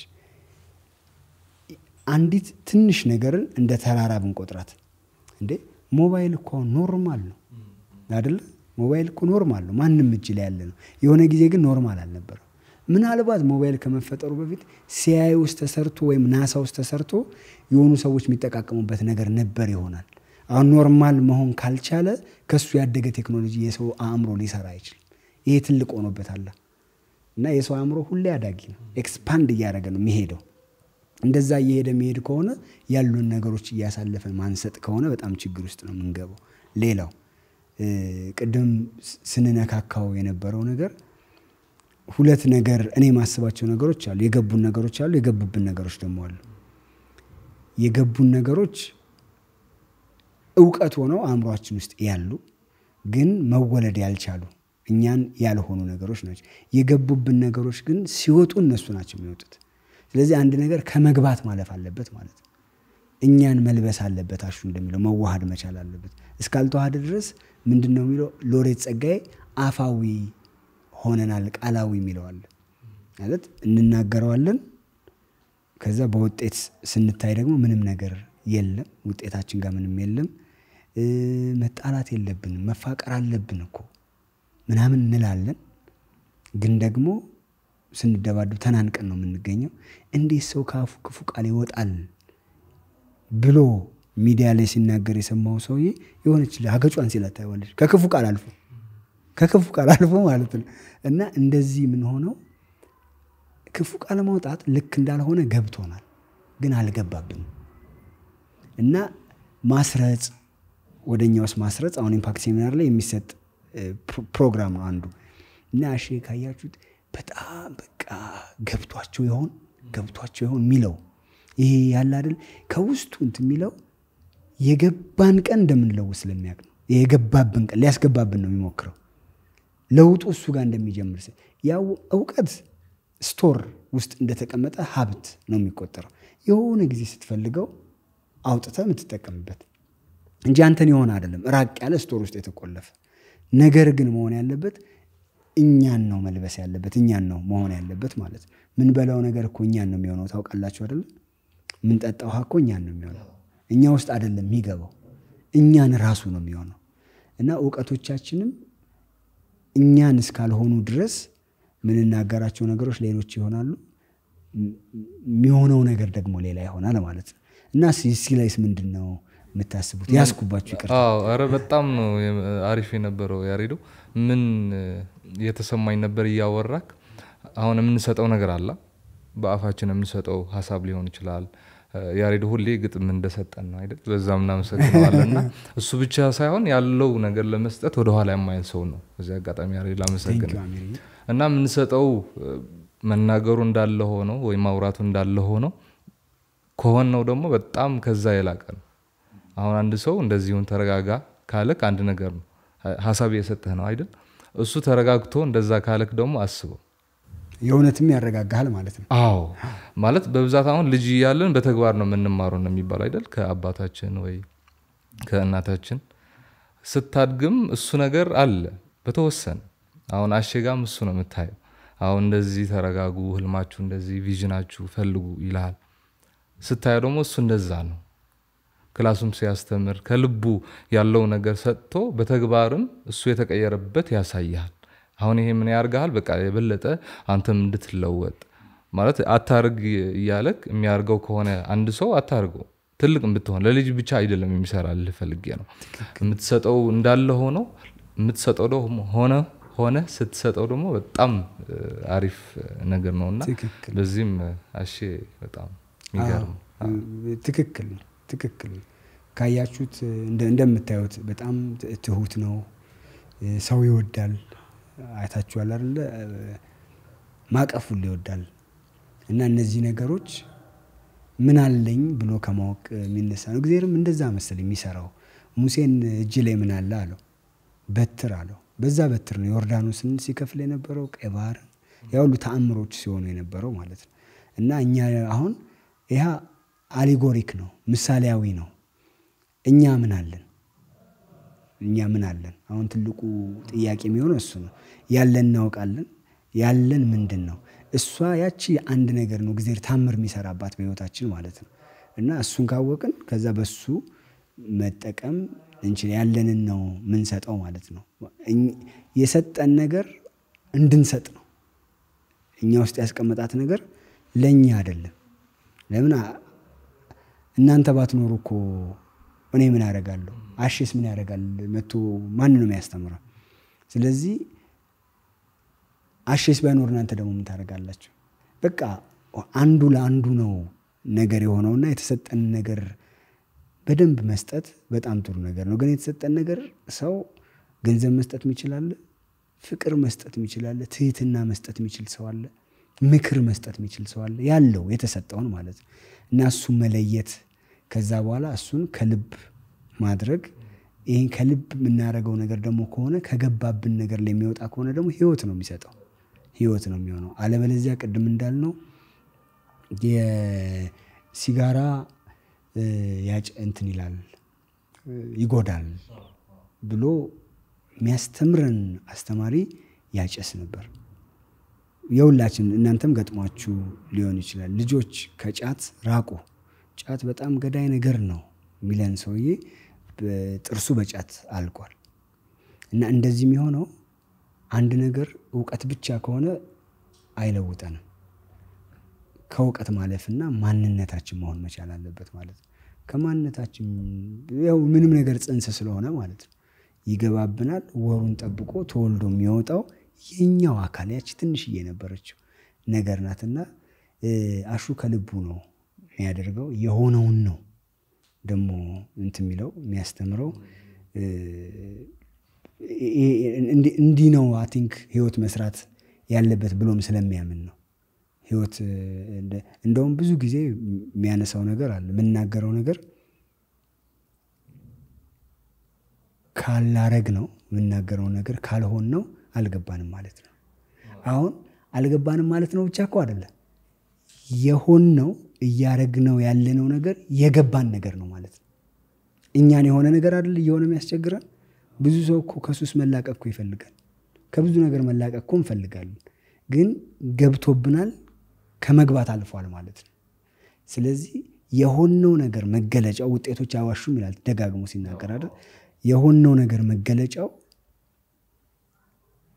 አንዲት ትንሽ ነገርን እንደ ተራራ ብንቆጥራት እንዴ ሞባይል እኮ ኖርማል ነው አይደለ? ሞባይል እኮ ኖርማል ነው፣ ማንም እጅ ላይ ያለ ነው። የሆነ ጊዜ ግን ኖርማል አልነበረም። ምናልባት ሞባይል ከመፈጠሩ በፊት ሲአይ ውስጥ ተሰርቶ ወይም ናሳ ውስጥ ተሰርቶ የሆኑ ሰዎች የሚጠቃቀሙበት ነገር ነበር ይሆናል። አሁን ኖርማል መሆን ካልቻለ ከሱ ያደገ ቴክኖሎጂ የሰው አእምሮ ሊሰራ አይችልም። ይሄ ትልቅ ሆኖበታል እና የሰው አእምሮ ሁሌ አዳጊ ነው፣ ኤክስፓንድ እያደረገ ነው የሚሄደው። እንደዛ እየሄደ የሚሄድ ከሆነ ያሉን ነገሮች እያሳለፈን ማንሰጥ ከሆነ በጣም ችግር ውስጥ ነው የምንገባው። ሌላው ቅድም ስንነካካው የነበረው ነገር ሁለት ነገር እኔ የማስባቸው ነገሮች አሉ። የገቡን ነገሮች አሉ፣ የገቡብን ነገሮች ደግሞ አሉ። የገቡን ነገሮች እውቀት ሆነው አእምሯችን ውስጥ ያሉ ግን መወለድ ያልቻሉ እኛን ያልሆኑ ነገሮች ናቸው። የገቡብን ነገሮች ግን ሲወጡ እነሱ ናቸው የሚወጡት። ስለዚህ አንድ ነገር ከመግባት ማለፍ አለበት ማለት ነው። እኛን መልበስ አለበት። አሹ እንደሚለው መዋሃድ መቻል አለበት። እስካልተዋሃደ ድረስ ምንድን ነው የሚለው ሎሬት ጸጋዬ አፋዊ ሆነናል ቃላዊ የሚለዋል ማለት እንናገረዋለን። ከዛ በውጤት ስንታይ ደግሞ ምንም ነገር የለም፣ ውጤታችን ጋር ምንም የለም። መጣላት የለብንም መፋቀር አለብን እኮ ምናምን እንላለን፣ ግን ደግሞ ስንደባደብ ተናንቀን ነው የምንገኘው። እንዴት ሰው ከአፉ ክፉ ቃል ይወጣል ብሎ ሚዲያ ላይ ሲናገር የሰማው ሰውዬ የሆነች ሀገጯን ሲላት ታይዋለች። ከክፉ ቃል አልፎ ከክፉ ቃል አልፎ ማለት ነው። እና እንደዚህ ምን ሆነው ክፉ ቃል ማውጣት ልክ እንዳልሆነ ገብቶናል፣ ግን አልገባብንም። እና ማስረጽ ወደ እኛ ውስጥ ማስረጽ አሁን ኢምፓክት ሴሚናር ላይ የሚሰጥ ፕሮግራም ነው አንዱ እና አሼ ካያችሁት በጣም በቃ ገብቷቸው ይሆን ገብቷቸው ይሆን የሚለው ይሄ ያለ አይደል ከውስጡ እንትን የሚለው የገባን ቀን እንደምንለውጥ ስለሚያውቅ ነው። የገባብን ቀን ሊያስገባብን ነው የሚሞክረው ለውጡ እሱ ጋር እንደሚጀምር ያው እውቀት ስቶር ውስጥ እንደተቀመጠ ሀብት ነው የሚቆጠረው። የሆነ ጊዜ ስትፈልገው አውጥተህ የምትጠቀምበት እንጂ አንተን የሆነ አይደለም። ራቅ ያለ ስቶር ውስጥ የተቆለፈ ነገር ግን መሆን ያለበት እኛን ነው መልበስ ያለበት እኛን ነው መሆን ያለበት ማለት ነው። ምን በላው ነገር እኮ እኛን ነው የሚሆነው ታውቃላችሁ አይደለም? ምንጠጣው ውሃ እኮ እኛን ነው የሚሆነው። እኛ ውስጥ አይደለም የሚገባው እኛን ራሱ ነው የሚሆነው። እና እውቀቶቻችንም እኛን እስካልሆኑ ድረስ ምንናገራቸው ነገሮች ሌሎች ይሆናሉ። የሚሆነው ነገር ደግሞ ሌላ ይሆናል ማለት ነው እና እዚህ ላይስ ምንድን ነው የምታስቡት? ያስኩባችሁ ይቅርታ። አዎ ኧረ በጣም ነው የም- አሪፍ የነበረው ያሬዶ። ምን እ፣ የተሰማኝ ነበር እያወራክ። አሁን የምንሰጠው ነገር አለ፣ በአፋችን የምንሰጠው ሀሳብ ሊሆን ይችላል። እ፣ ያሬዶ ሁሌ ግጥም እንደሰጠን ነው አይደል? በዛም እናመሰግነዋለን። እና እሱ ብቻ ሳይሆን ያለው ነገር ለመስጠት ወደኋላ የማይል ሰው ነው። በዚህ አጋጣሚ ያሬዶ ላመሰግን Thank you, አሚርዬ። እና የምንሰጠው እ፣ መናገሩ እንዳለ ሆነው ወይም ማውራቱ እንዳለ ሆነው ከሆነው ደግሞ በጣም ከዛ የላቀ ነው። አሁን አንድ ሰው እንደዚሁን ተረጋጋ ካለክ አንድ ነገር ነው፣ ሀሳብ እየሰጠህ ነው አይደል? እሱ ተረጋግቶ እንደዛ ካለክ ደግሞ አስበው። የእውነትም ያረጋጋሃል ማለት ነው። አዎ ማለት በብዛት አሁን ልጅ እያለን በተግባር ነው የምንማረው ነው የሚባለው አይደል? ከአባታችን ወይ ከእናታችን። ስታድግም እሱ ነገር አለ በተወሰነ። አሁን አሸጋም እሱ ነው የምታየው። አሁን እንደዚህ ተረጋጉ፣ ህልማችሁ እንደዚህ ቪዥናችሁ ፈልጉ ይልሃል። ስታየው ደግሞ እሱ እንደዛ ነው። ክላሱም ሲያስተምር ከልቡ ያለው ነገር ሰጥቶ በተግባርም እሱ የተቀየረበት ያሳይሃል። አሁን ይሄ ምን ያርግሃል? በቃ የበለጠ አንተም እንድትለወጥ ማለት አታርግ እያለክ የሚያርገው ከሆነ አንድ ሰው አታርገው። ትልቅ ብትሆን ለልጅ ብቻ አይደለም የሚሰራልህ ፈልጌ ነው። የምትሰጠው እንዳለ ሆኖ የምትሰጠው ደግሞ ሆነ ሆነ ስትሰጠው ደግሞ በጣም እ፣ አሪፍ ነገር ነው እና ትክክል። በዚህም አሼ በጣም የሚገርም አዎ፣ ትክክል ነው። ትክክል ነው። ካያችሁት እንደ- እንደምታዩት በጣም ት- ትሁት ነው። ሰው ይወዳል። አይታችኋል አይደለ? ማቀፉን ይወዳል። እና እነዚህ ነገሮች ምን አለኝ ብሎ ከማወቅ የሚነሳ ነው። እግዚአብሔርም እንደዛ መሰል የሚሰራው ሙሴን እጅ ላይ ምን አለ አለው፣ በትር አለው። በዛ በትር ነው ዮርዳኖስን ሲከፍል የነበረው ቀይ ባህርን ያ ሁሉ ተአምሮች ሲሆኑ የነበረው ማለት ነው። እና እኛ አሁን ይህ አሊጎሪክ ነው፣ ምሳሌያዊ ነው። እኛ ምን አለን? እኛ ምን አለን? አሁን ትልቁ ጥያቄ የሚሆነው እሱ ነው። ያለን እናውቃለን። ያለን ምንድን ነው? እሷ ያቺ አንድ ነገር ነው እግዚአብሔር ታምር የሚሰራባት በህይወታችን ማለት ነው። እና እሱን ካወቅን ከዛ በሱ መጠቀም እንችል ያለንን ነው ምንሰጠው ማለት ነው። እኝ- የሰጠን ነገር እንድንሰጥ ነው። እኛ ውስጥ ያስቀመጣት ነገር ለእኛ አይደለም። ለምን አ- እናንተ ባትኖሩ እኮ እኔ ምን ያደርጋለሁ? አሼስ ምን ያደርጋል? መቶ ማን ነው የሚያስተምረው? ስለዚህ አሼስ ባይኖር እናንተ ደግሞ ምን ታደርጋላችሁ? በቃ አንዱ ለአንዱ ነው ነገር የሆነውና የተሰጠን ነገር በደንብ መስጠት በጣም ጥሩ ነገር ነው። ግን የተሰጠን ነገር ሰው ገንዘብ መስጠት የሚችላለ፣ ፍቅር መስጠት የሚችላለ፣ ትህትና መስጠት የሚችል ሰው አለ፣ ምክር መስጠት የሚችል ሰው አለ። ያለው የተሰጠውን ማለት ነው እና እሱን መለየት ከዛ በኋላ እሱን ከልብ ማድረግ ይህን ከልብ የምናደርገው ነገር ደግሞ ከሆነ ከገባብን ነገር ላይ የሚወጣ ከሆነ ደግሞ ህይወት ነው የሚሰጠው ህይወት ነው የሚሆነው። አለበለዚያ ቅድም እንዳልነው የሲጋራ እ፣ ያጭ እንትን ይላል እ፣ ይጎዳል ብሎ የሚያስተምረን አስተማሪ ያጨስ ነበር። የሁላችን እናንተም ገጥሟችሁ ሊሆን ይችላል። ልጆች ከጫት ራቁ፣ ጫት በጣም ገዳይ ነገር ነው የሚለን ሰውዬ ጥርሱ በጫት አልቋል። እና እንደዚህ የሚሆነው አንድ ነገር እውቀት ብቻ ከሆነ አይለውጠንም። ከእውቀት ማለፍና ማንነታችን መሆን መቻል አለበት ማለት ነው። ከማንነታችን ያው ምንም ነገር ጽንስ ስለሆነ ማለት ነው ይገባብናል። ወሩን ጠብቆ ተወልዶ የሚወጣው የኛው አካል ያች ትንሽዬ የነበረችው ነገር ናትና እ፣ አሹ ከልቡ ነው የሚያደርገው የሆነውን ነው ደግሞ እንትን የሚለው የሚያስተምረው እ፣ እንዲ- እንዲህ ነው አይ ቲንክ ህይወት መስራት ያለበት ብሎም ስለሚያምን ነው። ህይወት እ፣ እንደ- እንደውም ብዙ ጊዜ የሚያነሳው ነገር አለ የምናገረው ነገር ካላረግ ነው የምናገረው ነገር ካልሆን ነው አልገባንም ማለት ነው። አሁን አልገባንም ማለት ነው ብቻ እኮ አይደለም የሆን ነው እያረግነው ያለነው ነገር የገባን ነገር ነው ማለት ነው። እኛን የሆነ ነገር አይደል እየሆነ የሚያስቸግረን። ብዙ ሰው እኮ ከሱስ መላቀቅ እኮ ይፈልጋል። ከብዙ ነገር መላቀቅ እኮ እንፈልጋለን። ግን ገብቶብናል፣ ከመግባት አልፏል ማለት ነው። ስለዚህ የሆነው ነገር መገለጫው ውጤቶች አዋሹም ይላል ደጋግሞ ሲናገር አይደል። የሆነው ነገር መገለጫው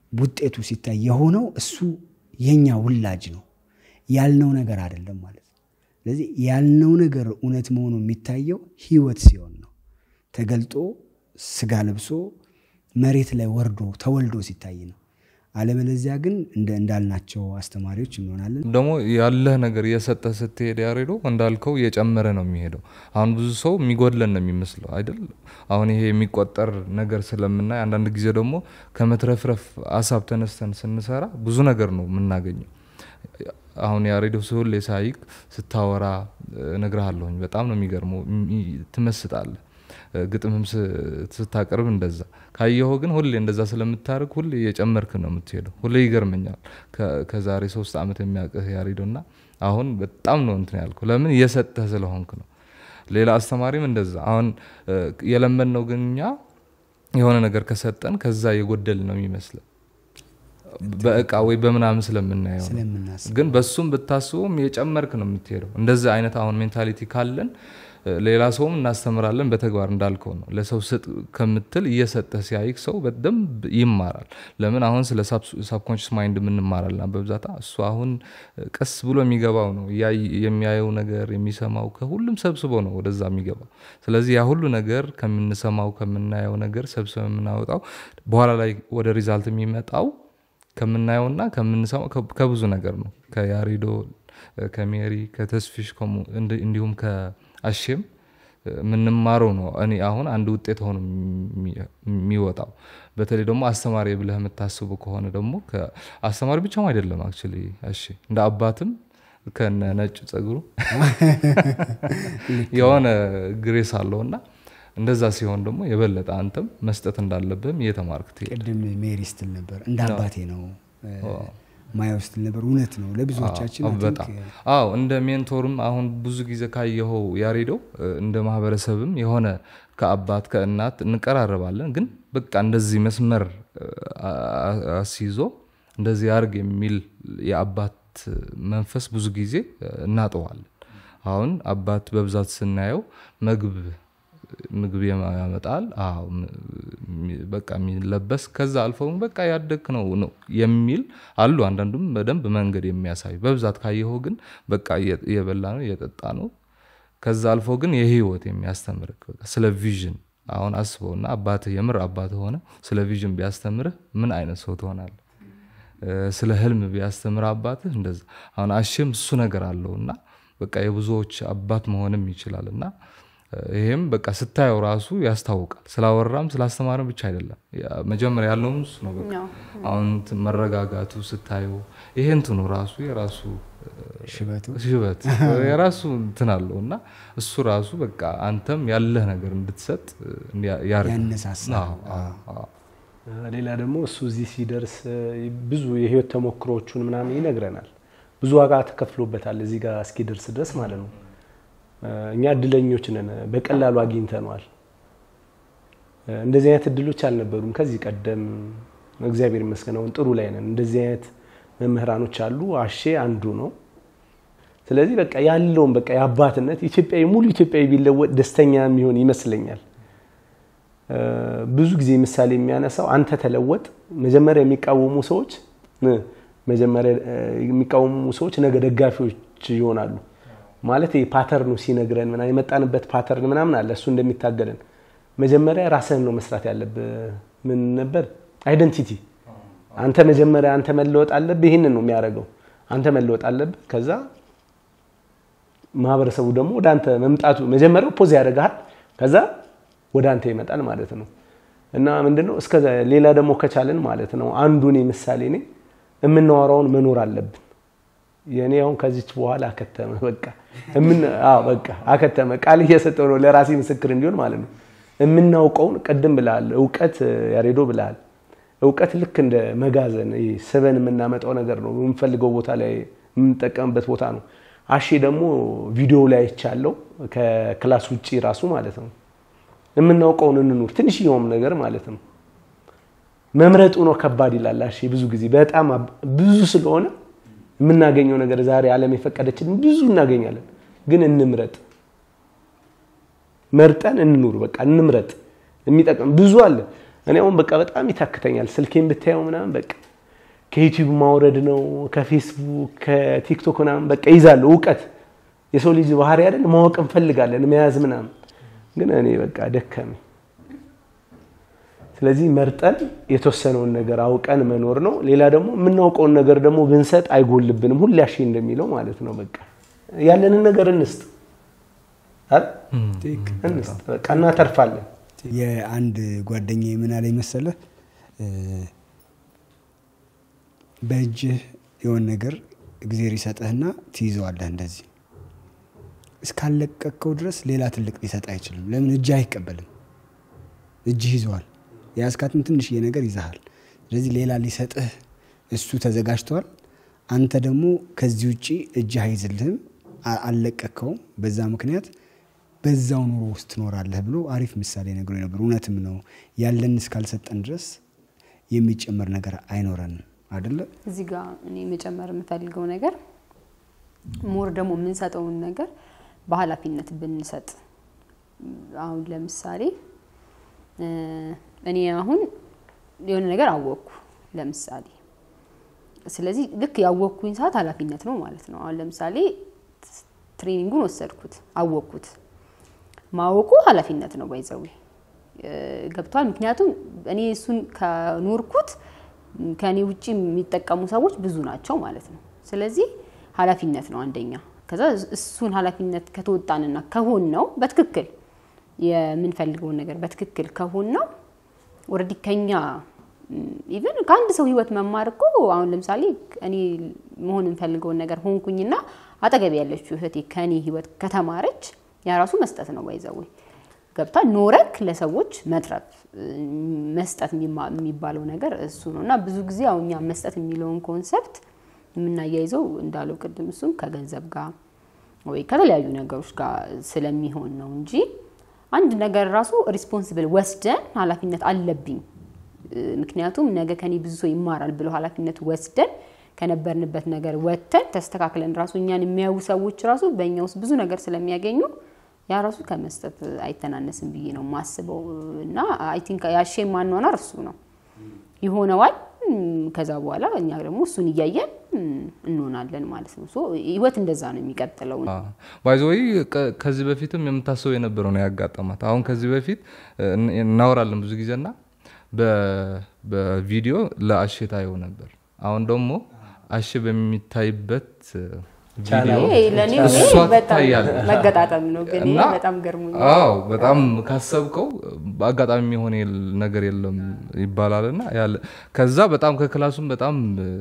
ውጤቱ ሲታይ የሆነው እሱ የኛ ውላጅ ነው ያልነው ነገር አይደለም ማለት ነው። ስለዚህ ያልነው ነገር እውነት መሆኑ የሚታየው ህይወት ሲሆን ነው። ተገልጦ ስጋ ለብሶ መሬት ላይ ወርዶ ተወልዶ ሲታይ ነው። አለበለዚያ ግን እንዳልናቸው አስተማሪዎች እንሆናለን። ደግሞ ያለህ ነገር እየሰጠህ ስትሄድ ያሬዶ እንዳልከው እየጨመረ ነው የሚሄደው። አሁን ብዙ ሰው የሚጎድለን ነው የሚመስለው አይደል? አሁን ይሄ የሚቆጠር ነገር ስለምናይ አንዳንድ ጊዜ ደግሞ ከመትረፍረፍ ሀሳብ ተነስተን ስንሰራ ብዙ ነገር ነው የምናገኘው። አሁን ያሬዶ ሁሌ ሳይቅ ስታወራ እነግርሃለሁኝ። በጣም ነው የሚገርመው፣ ትመስጣለህ። ግጥምም ስታቀርብ እንደዛ ካየኸው ግን ሁሌ እንደዛ ስለምታደርግ ሁሌ እየጨመርክ ነው የምትሄደው። ሁሌ ይገርመኛል። ከዛሬ ሶስት ዓመት የሚያውቅህ ያሬዶ እና አሁን በጣም ነው እንትን ያልኩ። ለምን እየሰጠህ ስለሆንክ ነው። ሌላ አስተማሪም እንደዛ አሁን የለመድነው ግን እኛ የሆነ ነገር ከሰጠን ከዛ የጎደል ነው የሚመስለን በእቃ ወይ በምናምን ስለምናየው ግን በሱም ብታስበውም የጨመርክ ነው የምትሄደው። እንደዚህ አይነት አሁን ሜንታሊቲ ካለን ሌላ ሰውም እናስተምራለን። በተግባር እንዳልከው ነው። ለሰው ስጥ ከምትል እየሰጠህ ሲያይክ ሰው በደንብ ይማራል። ለምን አሁን ስለ ሳብኮንሽስ ማይንድ የምንማራልና በብዛት እሱ አሁን ቀስ ብሎ የሚገባው ነው። የሚያየው ነገር የሚሰማው ከሁሉም ሰብስቦ ነው ወደዛ የሚገባው። ስለዚህ ያ ሁሉ ነገር ከምንሰማው ከምናየው ነገር ሰብስበ የምናወጣው በኋላ ላይ ወደ ሪዛልት የሚመጣው ከምናየውና ከምንሰማው ከብዙ ነገር ነው። ከያሬዶ ከሜሪ ከተስፊሽ እንዲሁም ከአሼም የምንማረው ነው። እኔ አሁን አንድ ውጤት ሆኖ የሚወጣው በተለይ ደግሞ አስተማሪ ብለህ የምታስቡ ከሆነ ደግሞ አስተማሪ ብቻም አይደለም አክቹዋሊ አሼ እንደ አባትም ከነ ነጭ ጸጉሩ የሆነ ግሬስ አለው እና እንደዛ ሲሆን ደግሞ የበለጠ አንተም መስጠት እንዳለብህም እየተማርክ ትሄድ። ቅድም ሜሪ ስትል ነበር እንደ አባቴ ነው ማየው ስትል ነበር። እውነት ነው ለብዙዎቻችን በጣም አዎ። እንደ ሜንቶርም አሁን ብዙ ጊዜ ካየኸው ያሬደው እንደ ማህበረሰብም የሆነ ከአባት ከእናት እንቀራረባለን፣ ግን በቃ እንደዚህ መስመር አስይዞ እንደዚህ አርግ የሚል የአባት መንፈስ ብዙ ጊዜ እናጠዋለን። አሁን አባት በብዛት ስናየው መግብ ምግብ ያመጣል። በቃ የሚለበስ ከዛ አልፈው በቃ ያደግ ነው ነው የሚል አሉ። አንዳንዱም በደንብ መንገድ የሚያሳይ በብዛት ካየኸው ግን በቃ እየበላ ነው እየጠጣ ነው። ከዛ አልፎ ግን የህይወት የሚያስተምር ስለ ቪዥን አሁን አስበውና አባትህ የምር አባትህ ሆነ ስለ ቪዥን ቢያስተምርህ ምን አይነት ሰው ትሆናለህ? ስለ ህልም ቢያስተምር አባትህ እንደዛ። አሁን አሼም እሱ ነገር አለው እና በቃ የብዙዎች አባት መሆንም ይችላል እና ይሄም በቃ ስታየው ራሱ ያስታውቃል። ስላወራም ስላስተማርም ብቻ አይደለም። መጀመሪያ ያለውም እሱ ነው። በቃ አሁን መረጋጋቱ ስታየው ይሄ እንትኑ ራሱ የራሱ ሽበቱ ሽበት የራሱ እንትን አለው እና እሱ ራሱ በቃ አንተም ያለህ ነገር እንድትሰጥ ያነሳሳል። ሌላ ደግሞ እሱ እዚህ ሲደርስ ብዙ የህይወት ተሞክሮቹን ምናምን ይነግረናል። ብዙ ዋጋ ተከፍሎበታል እዚህ ጋር እስኪደርስ ድረስ ማለት ነው። እኛ እድለኞች ነን፣ በቀላሉ አግኝተነዋል። እንደዚህ አይነት እድሎች አልነበሩም ከዚህ ቀደም። እግዚአብሔር ይመስገን አሁን ጥሩ ላይ ነን። እንደዚህ አይነት መምህራኖች አሉ። አሼ አንዱ ነው። ስለዚህ በቃ ያለውን በቃ የአባትነት ኢትዮጵያዊ ሙሉ ኢትዮጵያዊ ቢለወጥ ደስተኛ የሚሆን ይመስለኛል። ብዙ ጊዜ ምሳሌ የሚያነሳው አንተ ተለወጥ፣ መጀመሪያ የሚቃወሙ ሰዎች መጀመሪያ የሚቃወሙ ሰዎች ነገ ደጋፊዎች ይሆናሉ። ማለት ፓተርኑ ሲነግረን ምናምን የመጣንበት ፓተርን ምናምን አለ እሱ እንደሚታገለን መጀመሪያ ራስህን ነው መስራት ያለብህ። ምን ነበር አይደንቲቲ። አንተ መጀመሪያ አንተ መለወጥ አለብህ። ይህንን ነው የሚያደርገው። አንተ መለወጥ አለብህ። ከዛ ማህበረሰቡ ደግሞ ወደ አንተ መምጣቱ መጀመሪያው ፖዝ ያደርግሃል። ከዛ ወደ አንተ ይመጣል ማለት ነው። እና ምንድነው እስከ ሌላ ደግሞ ከቻለን ማለት ነው አንዱ እኔ ምሳሌ ነኝ። የምናወራውን መኖር አለብን። የእኔ አሁን ከዚች በኋላ አከተመ። በቃ በቃ አከተመ። ቃል እየሰጠው ነው ለራሴ ምስክር እንዲሆን ማለት ነው። የምናውቀውን ቅድም ብልሃል፣ እውቀት ያሬዶ ብልሃል። እውቀት ልክ እንደ መጋዘን ስበን የምናመጣው ነገር ነው። የምንፈልገው ቦታ ላይ የምንጠቀምበት ቦታ ነው። አሼ ደግሞ ቪዲዮ ላይ አይቻለው ከክላስ ውጭ ራሱ ማለት ነው። የምናውቀውን እንኑር፣ ትንሽየውም ነገር ማለት ነው። መምረጡ ነው ከባድ ይላል አሼ ብዙ ጊዜ በጣም ብዙ ስለሆነ የምናገኘው ነገር ዛሬ ዓለም የፈቀደችን ብዙ እናገኛለን፣ ግን እንምረጥ። መርጠን እንኑር። በቃ እንምረጥ። የሚጠቅም ብዙ አለ። እኔ አሁን በቃ በጣም ይታክተኛል። ስልኬን ብታየው ምናምን በቃ ከዩቲዩብ ማውረድ ነው ከፌስቡክ ከቲክቶክ ምናምን በቃ ይዛለሁ እውቀት የሰው ልጅ ባህሪ አይደል ማወቅ እንፈልጋለን መያዝ ምናምን ግን እኔ በቃ ደከመኝ። ስለዚህ መርጠን የተወሰነውን ነገር አውቀን መኖር ነው። ሌላ ደግሞ የምናውቀውን ነገር ደግሞ ብንሰጥ አይጎልብንም። ሁሌ አሼ እንደሚለው ማለት ነው። በቃ ያለንን ነገር እንስጥ አይደል? እንስጥ በቃ እናተርፋለን። የአንድ ጓደኛ ምን አለኝ መሰለህ በእጅህ የሆነ ነገር እግዜር ይሰጥህና ትይዘዋለህ እንደዚህ እስካለቀቅከው ድረስ ሌላ ትልቅ ሊሰጥ አይችልም። ለምን እጅህ አይቀበልም? እጅህ ይዘዋል። የያዝካትን ትንሽዬ ነገር ይዘሃል። ስለዚህ ሌላ ሊሰጥህ እሱ ተዘጋጅተዋል። አንተ ደግሞ ከዚህ ውጭ እጅህ አይዝልህም፣ አልለቀቅከውም። በዛ ምክንያት በዛው ኑሮ ውስጥ ትኖራለህ ብሎ አሪፍ ምሳሌ ነግሮ ነበር። እውነትም ነው። ያለን እስካልሰጠን ድረስ የሚጨመር ነገር አይኖረንም አይደለ? እዚህ ጋር እኔ መጨመር የምፈልገው ነገር ሞር ደግሞ የምንሰጠውን ነገር በኃላፊነት ብንሰጥ አሁን ለምሳሌ እኔ አሁን የሆነ ነገር አወቅኩ ለምሳሌ ስለዚህ ልክ ያወቅኩኝ ሰዓት ኃላፊነት ነው ማለት ነው። አሁን ለምሳሌ ትሬኒንጉን ወሰድኩት አወቅኩት። ማወቁ ኃላፊነት ነው ባይዘዊ ገብቷል። ምክንያቱም እኔ እሱን ከኖርኩት ከእኔ ውጭ የሚጠቀሙ ሰዎች ብዙ ናቸው ማለት ነው። ስለዚህ ኃላፊነት ነው አንደኛ። ከዛ እሱን ኃላፊነት ከተወጣንና ከሆን ነው በትክክል የምንፈልገውን ነገር በትክክል ከሆን ነው ኦልሬዲ ከኛ ኢቨን ከአንድ ሰው ህይወት መማር እኮ አሁን ለምሳሌ እኔ መሆን የምፈልገውን ነገር ሆንኩኝና አጠገብ ያለችው እህቴ ከእኔ ህይወት ከተማረች ያ ራሱ መስጠት ነው። ባይዘው ገብታ ኖረክ ለሰዎች መትረፍ መስጠት የሚባለው ነገር እሱ ነው እና ብዙ ጊዜ አሁን እኛ መስጠት የሚለውን ኮንሰፕት የምናያይዘው እንዳለው ቅድም እሱም ከገንዘብ ጋር ወይ ከተለያዩ ነገሮች ጋር ስለሚሆን ነው እንጂ አንድ ነገር ራሱ ሪስፖንሲብል ወስደን ኃላፊነት አለብኝ ምክንያቱም ነገ ከኔ ብዙ ሰው ይማራል ብለው ኃላፊነት ወስደን ከነበርንበት ነገር ወጥተን ተስተካክለን ራሱ እኛን የሚያዩ ሰዎች ራሱ በእኛ ውስጥ ብዙ ነገር ስለሚያገኙ ያ ራሱ ከመስጠት አይተናነስም ብዬ ነው የማስበው እና አይ ቲንክ ያሼ ማኗኗር እሱ ነው ይሆነዋል። ከዛ በኋላ እኛ ደግሞ እሱን እያየን እንሆናለን ማለት ነው። ህይወት እንደዛ ነው የሚቀጥለው። ባይዘወይ ከዚህ በፊትም የምታስበው የነበረው ነው ያጋጠማት። አሁን ከዚህ በፊት እናወራለን ብዙ ጊዜና በቪዲዮ ለአሼ ታየው ነበር። አሁን ደግሞ አሼ በሚታይበት ለእኔ እሷ በጣም ትታያለች። መገጣጠም ነው ግን ይሄ እና በጣም ገርሞኛል። አዎ በጣም ካሰብከው በአጋጣሚ የሚሆን የል- ነገር የለም ይባላል እና ያለ ከዛ በጣም ከክላሱም በጣም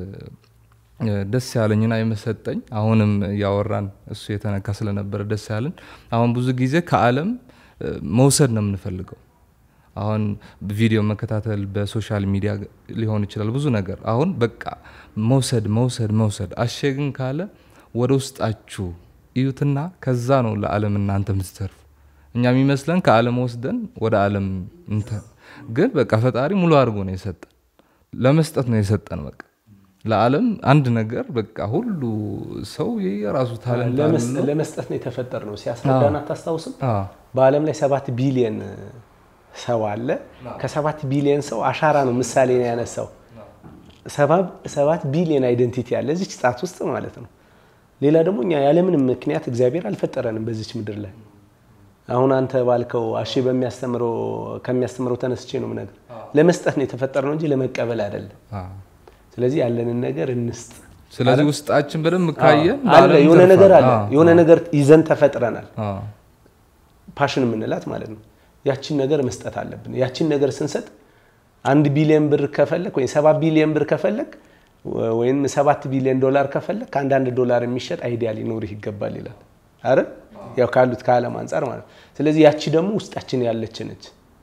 እ፣ ደስ ያለኝና የመሰጠኝ አሁንም እያወራን እሱ የተነካ ስለነበረ ደስ ያለን አሁን ብዙ ጊዜ ከዓለም እ፣ መውሰድ ነው የምንፈልገው። አሁን ቪዲዮ መከታተል በሶሻል ሚዲያ ሊሆን ይችላል ብዙ ነገር አሁን በቃ መውሰድ መውሰድ መውሰድ አሼ ግን ካለ ወደ ውስጣችሁ እዩትና ከዛ ነው ለዓለም እናንተ የምትተርፉ። እኛ የሚመስለን ከዓለም ወስደን ወደ ዓለም እንተ- ግን በቃ ፈጣሪ ሙሉ አድርጎ ነው የሰጠን፣ ለመስጠት ነው የሰጠን። በቃ ለዓለም አንድ ነገር በቃ ሁሉ ሰው የራሱ ታለንት ለመስ- አለው። ለመስጠት ነው የተፈጠር ነው ሲያስረዳን አታስታውስም? አዎ። በዓለም ላይ ሰባት ቢሊየን ሰው አለ። ከሰባት ቢሊየን ሰው አሻራ ነው ምሳሌ ነው ያነሳው። ሰባ- ሰባት ቢሊየን አይደንቲቲ አለ እዚች ጣት ውስጥ ማለት ነው። ሌላ ደግሞ እኛ ያለምንም ምክንያት እግዚአብሔር አልፈጠረንም በዚች ምድር ላይ። አሁን አንተ ባልከው አሼ በሚያስተምረው ከሚያስተምረው ተነስቼ ነው ነገር ለመስጠት ነው የተፈጠር ነው እንጂ ለመቀበል አይደለም። አዎ። ስለዚህ ያለንን ነገር እንስጥ። ስለዚህ ውስጣችን በደንብ ካየን አለ ለዓለም የሆነ ነገር አለ ይተርፋል። አዎ፣ የሆነ ነገር ይዘን ተፈጥረናል። አዎ። ፓሽን የምንላት ማለት ነው። ያችን ነገር መስጠት አለብን። ያችን ነገር ስንሰጥ አንድ ቢሊዮን ብር ከፈለግ ወይም ሰባት ቢሊዮን ብር ከፈለግ ወይም ሰባት ቢሊዮን ዶላር ከፈለግ ከአንዳንድ ዶላር የሚሸጥ አይዲያ ሊኖርህ ይገባል ይላል። አረ ያው ካሉት ከዓለም አንጻር ማለት ነው። ስለዚህ ያቺ ደግሞ ውስጣችን ያለች ነች።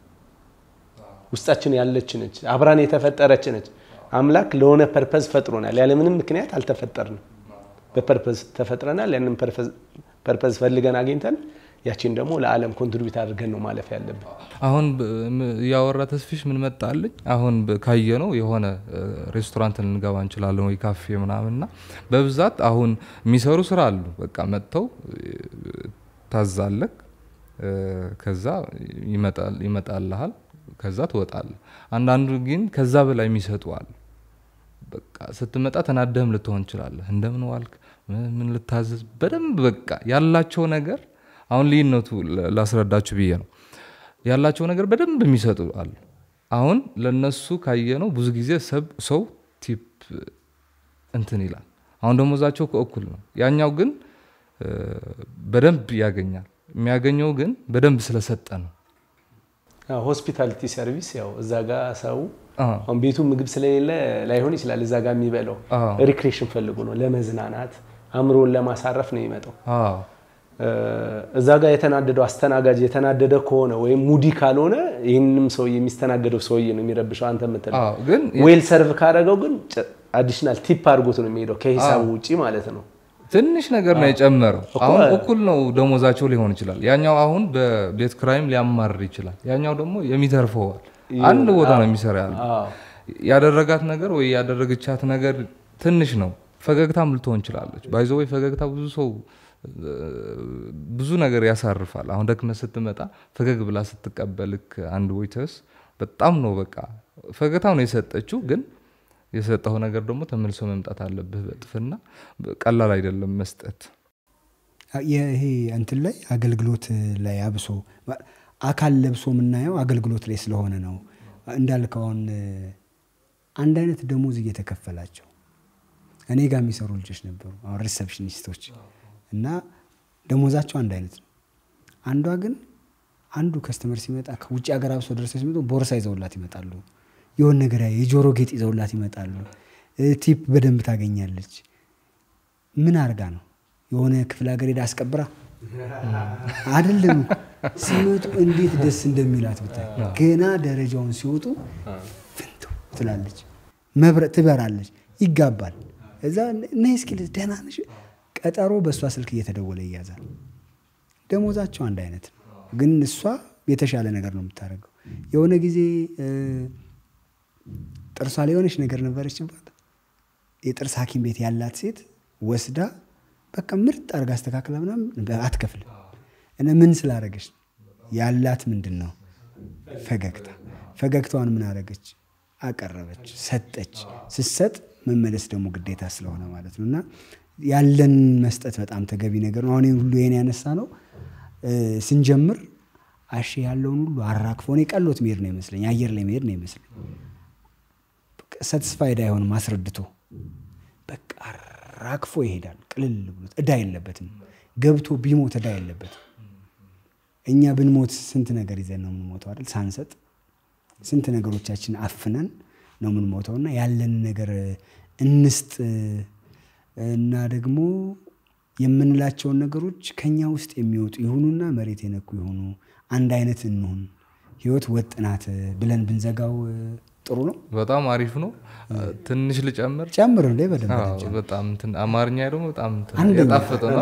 ውስጣችን ያለች ነች። አብራን የተፈጠረች ነች። አምላክ ለሆነ ፐርፐዝ ፈጥሮናል። ያለምንም ምክንያት አልተፈጠርንም። በፐርፐዝ ተፈጥረናል። ያንን ፐርፐዝ ፈልገን አግኝተን ያችን ደግሞ ለዓለም ኮንትሪቢዩት አድርገን ነው ማለፍ ያለብን። አሁን ብ- ም- እያወራ ተስፊሽ ምን መጣልኝ? አሁን ብ- ካየነው የሆነ እ፣ ሬስቶራንት ልንገባ እንችላለን ወይ ካፌ ምናምንና በብዛት አሁን የሚሰሩ ስራ አሉ። በቃ መጥተው እ፣ ታዛለክ እ፣ ከዛ ይመጣል ይመጣልሃል ከዛ ትወጣለህ። አንዳንዱ ግን ከዛ በላይ የሚሰጡ አሉ። በቃ ስትመጣ ተናደህም ልትሆን ትችላለህ። እንደምን ዋልክ፣ ምን- ምን ልታዘዝ፣ በደንብ በቃ ያላቸው ነገር አሁን ልዩነቱ ለ- ላስረዳችሁ ብዬ ነው። ያላቸው ነገር በደንብ የሚሰጡ አሉ። አሁን ለነሱ ካየነው ብዙ ጊዜ ሰብ- ሰው ቲፕ እንትን ይላል። አሁን ደሞዛቸው እኩል ነው። ያኛው ግን እ፣ በደንብ ያገኛል። የሚያገኘው ግን በደንብ ስለሰጠ ነው። ሆስፒታሊቲ ሰርቪስ ያው እዛ ጋር ሰው አዎ። አሁን ቤቱ ምግብ ስለሌለ ላይሆን ይችላል። እዛ ጋር የሚበላው አዎ። ሪክሬሽን ፈልጎ ነው፣ ለመዝናናት አእምሮን ለማሳረፍ ነው የሚመጣው። አዎ እ፣ እዛ ጋር የተናደደው አስተናጋጅ የተናደደ ከሆነ ወይም ሙዲ ካልሆነ ይህንም ሰው የሚስተናገደው ሰውዬ ነው የሚረብሸው። አንተ የምትለው አዎ፣ ግን ዌል ሰርቭ ካደረገው ግን አዲሽናል ቲፕ አድርጎት ነው የሚሄደው ከሂሳቡ ውጪ ማለት ነው። ትንሽ ነገር ነው የጨመረው። አሁን እኩል ነው ደሞዛቸው ሊሆን ይችላል። ያኛው አሁን በቤት ክራይም ሊያማርር ይችላል። ያኛው ደግሞ የሚተርፈዋል። አንድ ቦታ ነው የሚሰራ ያለ አዎ። ያደረጋት ነገር ወይ ያደረገቻት ነገር ትንሽ ነው። ፈገግታም ልትሆን ይችላለች። ባይዘ ወይ ፈገግታ ብዙ ሰው እ፣ ብዙ ነገር ያሳርፋል። አሁን ደክመህ ስትመጣ ፈገግ ብላ ስትቀበልክ አንድ ወይተርስ በጣም ነው በቃ ፈገግታ ነው የሰጠችው ግን የሰጠው ነገር ደግሞ ተመልሶ መምጣት አለብህ በጥፍና ቀላል አይደለም መስጠት። ይሄ እንትን ላይ አገልግሎት ላይ አብሶ አካል ለብሶ የምናየው አገልግሎት ላይ ስለሆነ ነው። እንዳልከው አሁን አንድ አይነት ደሞዝ እየተከፈላቸው እኔ ጋር የሚሰሩ ልጆች ነበሩ፣ አሁን ሪሰፕሽኒስቶች እና ደሞዛቸው አንድ አይነት ነው። አንዷ ግን አንዱ ከስተመር ሲመጣ ከውጭ ሀገር አብሶ ደርሰው ሲመጡ ቦርሳ ይዘውላት ይመጣሉ። የሆን ነገር ያ- የጆሮ ጌጥ ይዘውላት ይመጣሉ። እ፣ ቲፕ በደንብ ታገኛለች። ምን አርጋ ነው የሆነ ክፍለ ሀገር ሄዳ አስቀብራ አይደለም እኮ። ሲመጡ እንዴት ደስ እንደሚላት ብታይ። ገና ደረጃውን ሲወጡ ፍንቱ ትላለች፣ መብረቅ ትበራለች፣ ይጋባል። እዛ ነይ እስኪ ልጅ ደህና ነሽ? ቀጠሮ በእሷ ስልክ እየተደወለ ይያዛል። ደሞዛቸው አንድ አይነት ነው፣ ግን እሷ የተሻለ ነገር ነው የምታደርገው። የሆነ ጊዜ እ፣ ጥርሷ ላይ የሆነች ነገር ነበረችባት። የጥርስ ሐኪም ቤት ያላት ሴት ወስዳ በቃ ምርጥ አድርጋ አስተካክላ ምናምን አትከፍልም። እና ምን ስላደረገች ነው? ያላት ምንድን ነው? ፈገግታ። ፈገግታዋን ምን አደረገች? አቀረበች፣ ሰጠች። ስትሰጥ መመለስ ደግሞ ግዴታ ስለሆነ ማለት ነው እና ያለን መስጠት በጣም ተገቢ ነገር ነው። አሁን ይህን ሁሉ ይሄን ያነሳ ነው እ፣ ስንጀምር አሼ ያለውን ሁሉ አራግፎ እኔ ቀሎት መሄድ ነው ይመስለኝ፣ አየር ላይ መሄድ ነው ይመስለኝ። ሰትስፋይድ አይሆንም አስረድቶ በቃ አራግፎ ይሄዳል። ቅልል ብሎት እዳ የለበትም። ገብቶ ቢሞት እዳ የለበትም። እኛ ብንሞት ስንት ነገር ይዘን ነው የምንሞተው አይደል? ሳንሰጥ ስንት ነገሮቻችን አፍነን ነው የምንሞተው እና ያለን ነገር እንስጥ እና ደግሞ የምንላቸውን ነገሮች ከኛ ውስጥ የሚወጡ ይሁኑና መሬት የነኩ ይሁኑ፣ አንድ አይነት እንሁን፣ ህይወት ወጥ ናት ብለን ብንዘጋው ጥሩ ነው። በጣም አሪፍ ነው። ትንሽ ልጨምር። ጨምር ላይ በደንብ አዎ፣ በጣም እንትን አማርኛ ደግሞ በጣም እንትን አንደኛ። የጣፈጠ ነው።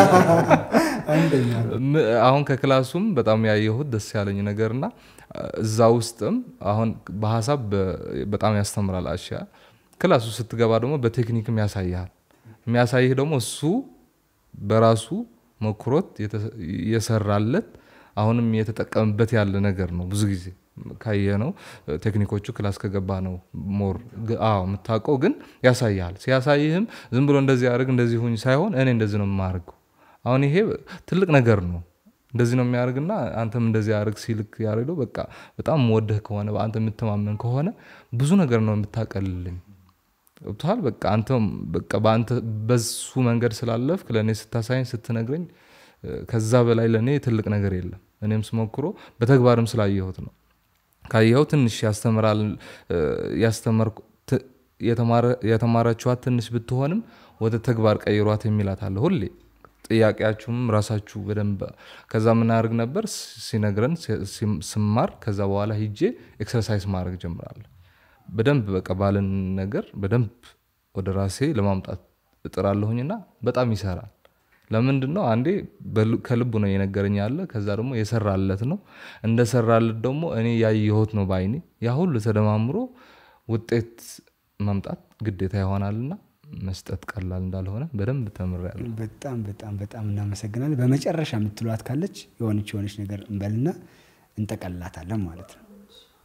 አንደኛ ም- አሁን ከክላሱም በጣም ያየሁት ደስ ያለኝ ነገርና እዛ ውስጥም አሁን በሀሳብ በ- በጣም ያስተምራል አሻ ክላሱ ስትገባ ደግሞ በቴክኒክም ያሳይሃል። የሚያሳይህ ደግሞ እሱ በራሱ መኩሮት የተ- የሰራለት አሁንም የተጠቀምበት ያለ ነገር ነው። ብዙ ጊዜ ካየ ነው ቴክኒኮቹ ክላስ ከገባ ነው ሞር ግ- አዎ የምታውቀው ግን ያሳይሃል። ሲያሳይህም ዝም ብሎ እንደዚህ አድርግ እንደዚህ ሁኝ ሳይሆን እኔ እንደዚህ ነው የማደርገው አሁን ይሄ ትልቅ ነገር ነው። እንደዚህ ነው የሚያደርግና አንተም እንደዚህ አድርግ ሲልክ ያደርገው በቃ በጣም ወደህ ከሆነ በአንተ የምተማመን ከሆነ ብዙ ነገር ነው የምታቀልልኝ። ገብቶሃል? በቃ አንተም በቃ በአንተ በሱ መንገድ ስላለፍክ ለእኔ ስታሳይኝ ስትነግረኝ እ፣ ከዛ በላይ ለእኔ ትልቅ ነገር የለም። እኔም ስሞክሮ በተግባርም ስላየሁት ነው። ካየኸው ትንሽ ያስተምራል እ፣ ያስተመርኩ ት- የተማረ- የተማረችዋት ትንሽ ብትሆንም ወደ ተግባር ቀይሯት የሚላት አለ ሁሌ ጥያቄያችሁም ራሳችሁ በደንብ ከዛ ምናደርግ ነበር ሲ- ሲነግረን ሲ- ሲም- ስማር ከዛ በኋላ ሂጄ ኤክሰርሳይዝ ማድረግ ጀምራለሁ በደንብ በቃ ባለን ነገር በደንብ ወደ ራሴ ለማምጣት እጥራለሁኝና በጣም ይሰራል ለምንድን ነው አንዴ በል- ከልቡ ነው የነገረኝ ያለ ከዛ ደግሞ የሰራለት ነው እንደሰራለት ደግሞ እኔ ያየሁት ነው በአይኔ ያ ሁሉ ተደማምሮ ውጤት ማምጣት ግዴታ ይሆናልና መስጠት ቀላል እንዳልሆነ በደንብ ተምሬያለሁ በጣም በጣም በጣም እናመሰግናለን። በመጨረሻ የምትሏት ካለች የሆነች የሆነች ነገር እንበልና እንጠቀልላታለን ማለት ነው።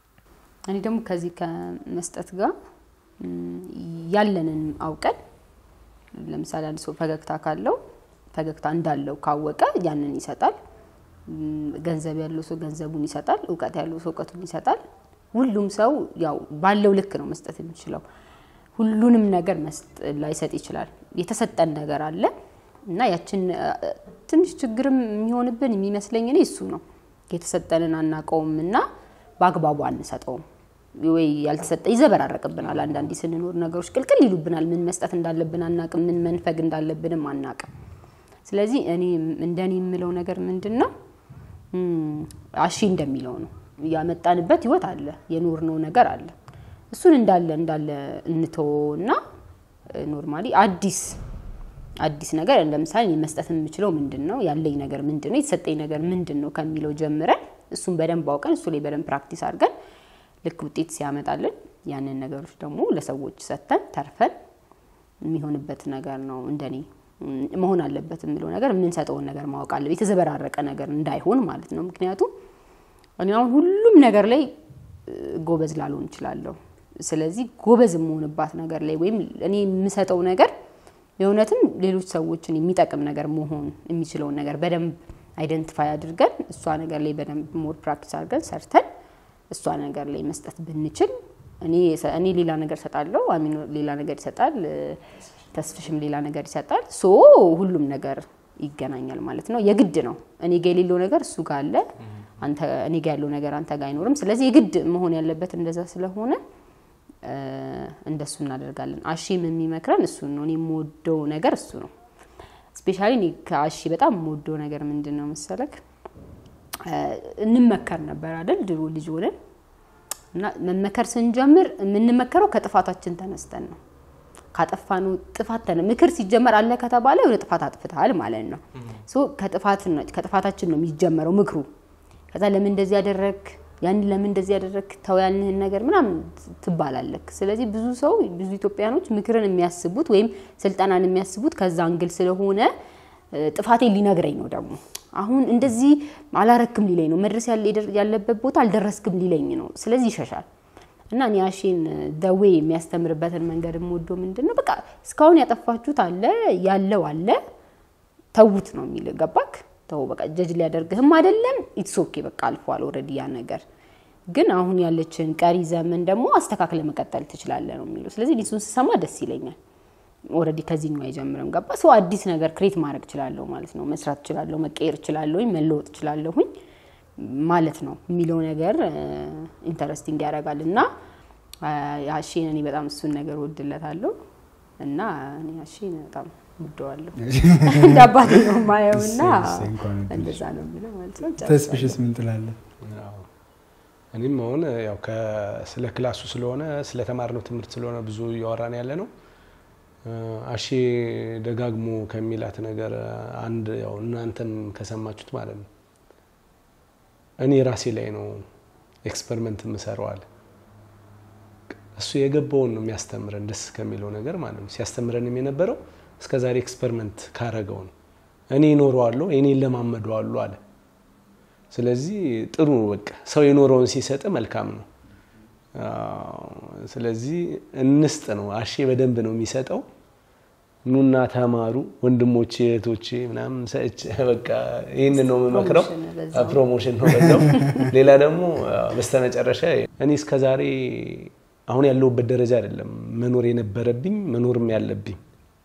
እኔ ደግሞ ከዚህ ከመስጠት ጋር ም፣ ያለንን አውቀን ለምሳሌ አንድ ሰው ፈገግታ ካለው ፈገግታ እንዳለው ካወቀ ያንን ይሰጣል። ም፣ ገንዘብ ያለው ሰው ገንዘቡን ይሰጣል። እውቀት ያለው ሰው እውቀቱን ይሰጣል። ሁሉም ሰው ያው ባለው ልክ ነው መስጠት የሚችለው። ሁሉንም ነገር መስጥ- ላይሰጥ ይችላል። የተሰጠን ነገር አለ እና ያችን እ፣ ትንሽ ችግርም የሚሆንብን የሚመስለኝ እኔ እሱ ነው። የተሰጠንን አናውቀውም እና በአግባቡ አንሰጠውም ወይ ያልተሰጠ ይዘበራረቅብናል። አንዳንዴ ስንኖር ነገሮች ቅልቅል ይሉብናል። ምን መስጠት እንዳለብን አናቅም፣ ምን መንፈግ እንዳለብንም አናቅም። ስለዚህ እኔ እንደኔ የምለው ነገር ምንድን ነው እም፣ አሺ እንደሚለው ነው ያመጣንበት ህይወት አለ፣ የኖርነው ነገር አለ። እሱን እንዳለ እንዳለ እንተወውና ኖርማሊ አዲስ አዲስ ነገር ለምሳሌ እኔ መስጠት የምችለው ምንድን ነው፣ ያለኝ ነገር ምንድን ነው፣ የተሰጠኝ ነገር ምንድን ነው ከሚለው ጀምረን እሱን በደንብ አውቀን እሱ ላይ በደንብ ፕራክቲስ አድርገን ልክ ውጤት ሲያመጣልን ያንን ነገሮች ደግሞ ለሰዎች ሰጥተን ተርፈን የሚሆንበት ነገር ነው እንደኔ እም፣ መሆን አለበት የምለው ነገር የምንሰጠውን ነገር ማወቅ አለ የተዘበራረቀ ነገር እንዳይሆን ማለት ነው። ምክንያቱም እኔ አሁን ሁሉም ነገር ላይ እ፣ ጎበዝ ላልሆን እችላለሁ። ስለዚህ ጎበዝ የምሆንባት ነገር ላይ ወይም እኔ የምሰጠው ነገር የእውነትም ሌሎች ሰዎችን የሚጠቅም ነገር መሆን የሚችለውን ነገር በደንብ አይደንቲፋይ አድርገን እሷ ነገር ላይ በደንብ ሞር ፕራክቲስ አድርገን ሰርተን እሷ ነገር ላይ መስጠት ብንችል እኔ እኔ ሌላ ነገር እሰጣለሁ፣ አሚን ሌላ ነገር ይሰጣል፣ እ፣ ተስፍሽም ሌላ ነገር ይሰጣል። ሶ ሁሉም ነገር ይገናኛል ማለት ነው። የግድ ነው እኔ ጋ የሌለው ነገር እሱ ጋር አለ፣ አንተ እኔ ጋ ያለው ነገር አንተ ጋር አይኖርም። ስለዚህ የግድ መሆን ያለበት እንደዛ ስለሆነ እ፣ እንደሱ እናደርጋለን። አሺም የሚመክረን እሱን ነው። እኔ የምወደው ነገር እሱ ነው። ስፔሻሊ እኔ ከአሺ በጣም የምወደው ነገር ምንድን ነው መሰለክ እ፣ እንመከር ነበር አይደል ድሮ ልጅ ሆነን እና መመከር ስንጀምር የምንመከረው ከጥፋታችን ተነስተን ነው። ካጠፋነው ጥፋት ተነ ምክር ሲጀመር አለ ከተባለ የሆነ ጥፋት አጥፍተሃል ማለት ነው። ሶ ከጥፋት ነው ከጥፋታችን ነው የሚጀመረው ምክሩ። ከዛ ለምን እንደዚህ ያደረግ ያን ለምን እንደዚህ ያደረግ ተው ያልንህን ነገር ምናምን ትባላለክ። ስለዚህ ብዙ ሰው ብዙ ኢትዮጵያኖች ምክርን የሚያስቡት ወይም ስልጠናን የሚያስቡት ከዛ አንግል ስለሆነ እ፣ ጥፋቴን ሊነግረኝ ነው ደግሞ አሁን እንደዚህ አላረክም ሊለኝ ነው መድረስ ያለ- ያለበት ቦታ አልደረስክም ሊለኝ ነው። ስለዚህ ይሸሻል። እና እኔ አሼን ደዌ የሚያስተምርበትን መንገድ የምወደው ምንድን ነው በቃ እስካሁን ያጠፋችሁት አለ ያለው አለ ተዉት ነው የሚል ገባክ? ተው በቃ ጀጅ ሊያደርግህም አይደለም ኢትስ ኦኬ በቃ አልፏል ኦልሬዲ ያ ነገር ግን አሁን ያለችን ቀሪ ዘመን ደግሞ አስተካክለ መቀጠል ትችላለህ ነው የሚለው። ስለዚህ እኔ እሱን ስሰማ ደስ ይለኛል። ኦልሬዲ ከዚህኛው አይጀምርም ገባ ሰው አዲስ ነገር ክሬት ማድረግ እችላለሁ ማለት ነው። መስራት እችላለሁ፣ መቀየር እችላለሁኝ፣ መለወጥ እችላለሁኝ ማለት ነው የሚለው ነገር ኢንተረስቲንግ ያደርጋል እና አሼን እኔ በጣም እሱን ነገር ወድለታለሁ እና እኔ አሼን በጣም ወደዋለሁ እንደ አባቴ ነው የማየው እና እሰይ፣ እንኳን ወደድሽ። እንደዛ ነው የሚለው ማለት ነው። ተስፍሽስ ምን ትላለህ? አዎ። እኔም አሁን ያው ከ- ስለ ክላሱ ስለሆነ ስለ ተማርነው ትምህርት ስለሆነ ብዙ እያወራን ያለ ነው። እ፣ አሼ ደጋግሞ ከሚላት ነገር አንድ ያው እናንተም ከሰማችሁት ማለት ነው እኔ ራሴ ላይ ነው ኤክስፐሪመንት የምሰራዋል። እሱ የገባውን ነው የሚያስተምረን ደስ ከሚለው ነገር ማለት ነው። ሲያስተምረንም የነበረው እስከ ዛሬ ኤክስፐሪመንት ካረገው ነው እኔ ይኖረዋለሁ እኔ ለማመደዋለሁ አለ። ስለዚህ ጥሩ በቃ ሰው የኖረውን ሲሰጥ መልካም ነው። አዎ፣ ስለዚህ እንስጥ ነው። አሼ በደንብ ነው የሚሰጠው። ኑና ተማሩ ወንድሞቼ እህቶቼ ምናምን ሰጭ በቃ ይህን ነው የምመክረው። ፕሮሞሽን በዛው። ፕሮሞሽን ነው በዛው። ሌላ ደግሞ በስተመጨረሻ እኔ እስከዛሬ አሁን ያለሁበት ደረጃ አይደለም መኖር የነበረብኝ መኖርም ያለብኝ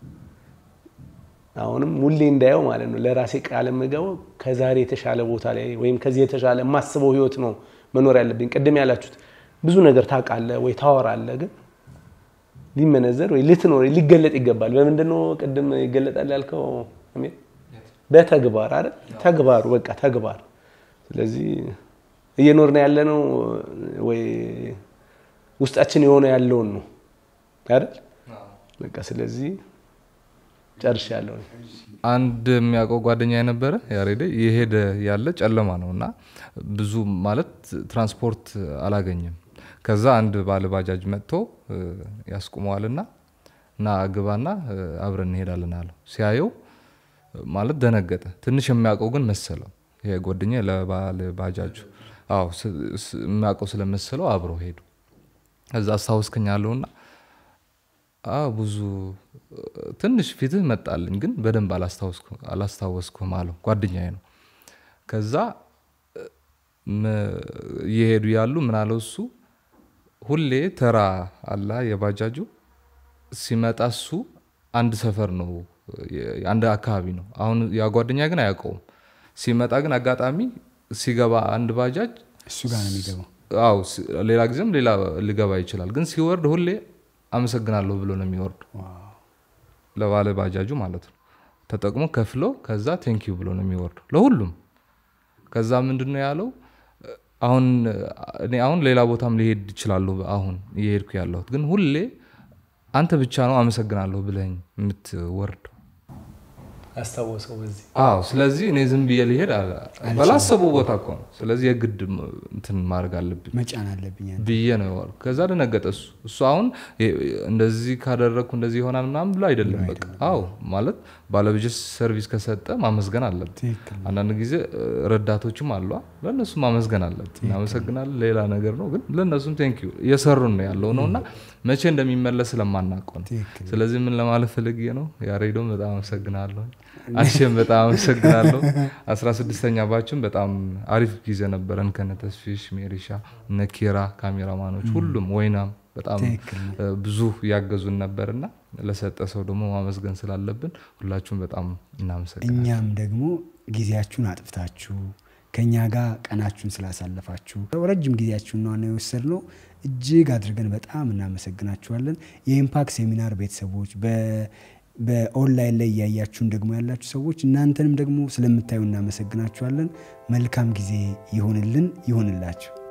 አሁንም ሁሌ እንዳየው ማለት ነው ለራሴ ቃል የምገባው ከዛሬ የተሻለ ቦታ ላይ ወይም ከዚህ የተሻለ የማስበው ህይወት ነው መኖር ያለብኝ። ቅድም ያላችሁት ብዙ ነገር ታውቃለህ ወይ ታወራለህ፣ ግን ሊመነዘር ወይ ልትኖር ሊገለጥ ይገባል። በምንድን ነው ቅድም ይገለጣል ያልከው? አሜን? በተግባር አይደል? ተግባሩ በቃ ተግባር። ስለዚህ እየኖርን ያለነው ወይ ውስጣችን የሆነ ያለውን ነው አይደል? በቃ ስለዚህ ጨርሻለሁ። አንድ የሚያውቀው ጓደኛ የነበረ ያሬደ የሄደ ያለ ጨለማ ነው እና ብዙ ማለት ትራንስፖርት አላገኘም። ከዛ አንድ ባለ ባጃጅ መጥቶ እ፣ ያስቁመዋልና እና ግባና እ፣ አብረን እንሄዳለን አለው። ሲያየው እ፣ ማለት ደነገጠ። ትንሽ የሚያውቀው ግን መሰለው። ይሄ ጓደኛ ለባለ ባጃጁ አዎ ስ- ስ- የሚያውቀው ስለመሰለው አብረው ሄዱ። ከዛ አስታውስከኛለሁና ብዙ ትንሽ ፊትህ መጣልኝ፣ ግን በደንብ አላስታወስኩም አለው። ጓደኛዬ ነው። ከዛ እየሄዱ ያሉ ምን አለው እሱ ሁሌ ተራ አላ የባጃጁ ሲመጣ እሱ አንድ ሰፈር ነው አንድ አካባቢ ነው። አሁን ያ ጓደኛ ግን አያውቀውም። ሲመጣ ግን አጋጣሚ ሲገባ አንድ ባጃጅ እሱ ጋር ነው የሚገባው። አዎ ሌላ ጊዜም ሌላ ሊገባ ይችላል። ግን ሲወርድ ሁሌ አመሰግናለሁ ብሎ ነው የሚወርዱ ለባለ ባጃጁ ማለት ነው። ተጠቅሞ ከፍሎ ከዛ ቴንኪዩ ብሎ ነው የሚወርዱ ለሁሉም። ከዛ ምንድን ነው ያለው አሁን እኔ አሁን ሌላ ቦታም ሊሄድ ይችላለሁ። አሁን እየሄድኩ ያለሁት ግን ሁሌ አንተ ብቻ ነው አመሰግናለሁ ብለኝ የምትወርደው አስታወሰው በዚህ አዎ። ስለዚህ እኔ ዝም ብዬ ሊሄድ ባላሰቡ ቦታ እኮ ነው። ስለዚህ የግድ እንትን ማድረግ አለብኝ መጫን አለብኝ ብዬ ነው የዋልኩ። ከዛ ደነገጠ እሱ እሱ አሁን እንደዚህ ካደረግኩ እንደዚህ ይሆናል ምናምን ብሎ አይደለም። በቃ አዎ ማለት ባለብጀት ሰርቪስ ከሰጠ ማመስገን አለብን። አንዳንድ ጊዜ ረዳቶችም አሏ፣ ለእነሱ ማመስገን አለብን። እናመሰግናለን፣ ሌላ ነገር ነው። ግን ለእነሱም ቴንኪዩ እየሰሩን ነው ያለው ነው እና መቼ እንደሚመለስ ስለማናውቀው ነው። ስለዚህ ምን ለማለት ፈልጌ ነው ያሬዶም በጣም አመሰግናለሁ። አሸም በጣም አመሰግናለሁ። አስራ ስድስተኛ ባችን በጣም አሪፍ ጊዜ ነበረን ከነ ተስፊሽ፣ ሜሪሻ፣ እነ ኪራ ካሜራማኖች፣ ሁሉም ወይናም በጣም ብዙ ያገዙን ነበርና ለሰጠ ሰው ደግሞ ማመስገን ስላለብን ሁላችሁም በጣም እናመሰግናለን። እኛም ደግሞ ጊዜያችሁን አጥፍታችሁ ከኛ ጋር ቀናችሁን ስላሳለፋችሁ ረጅም ጊዜያችሁን ነው የወሰድነው። እጅግ አድርገን በጣም እናመሰግናችኋለን። የኢምፓክት ሴሚናር ቤተሰቦች በኦንላይን ላይ እያያችሁን ደግሞ ያላችሁ ሰዎች እናንተንም ደግሞ ስለምታዩ እናመሰግናችኋለን። መልካም ጊዜ ይሆንልን ይሆንላችሁ።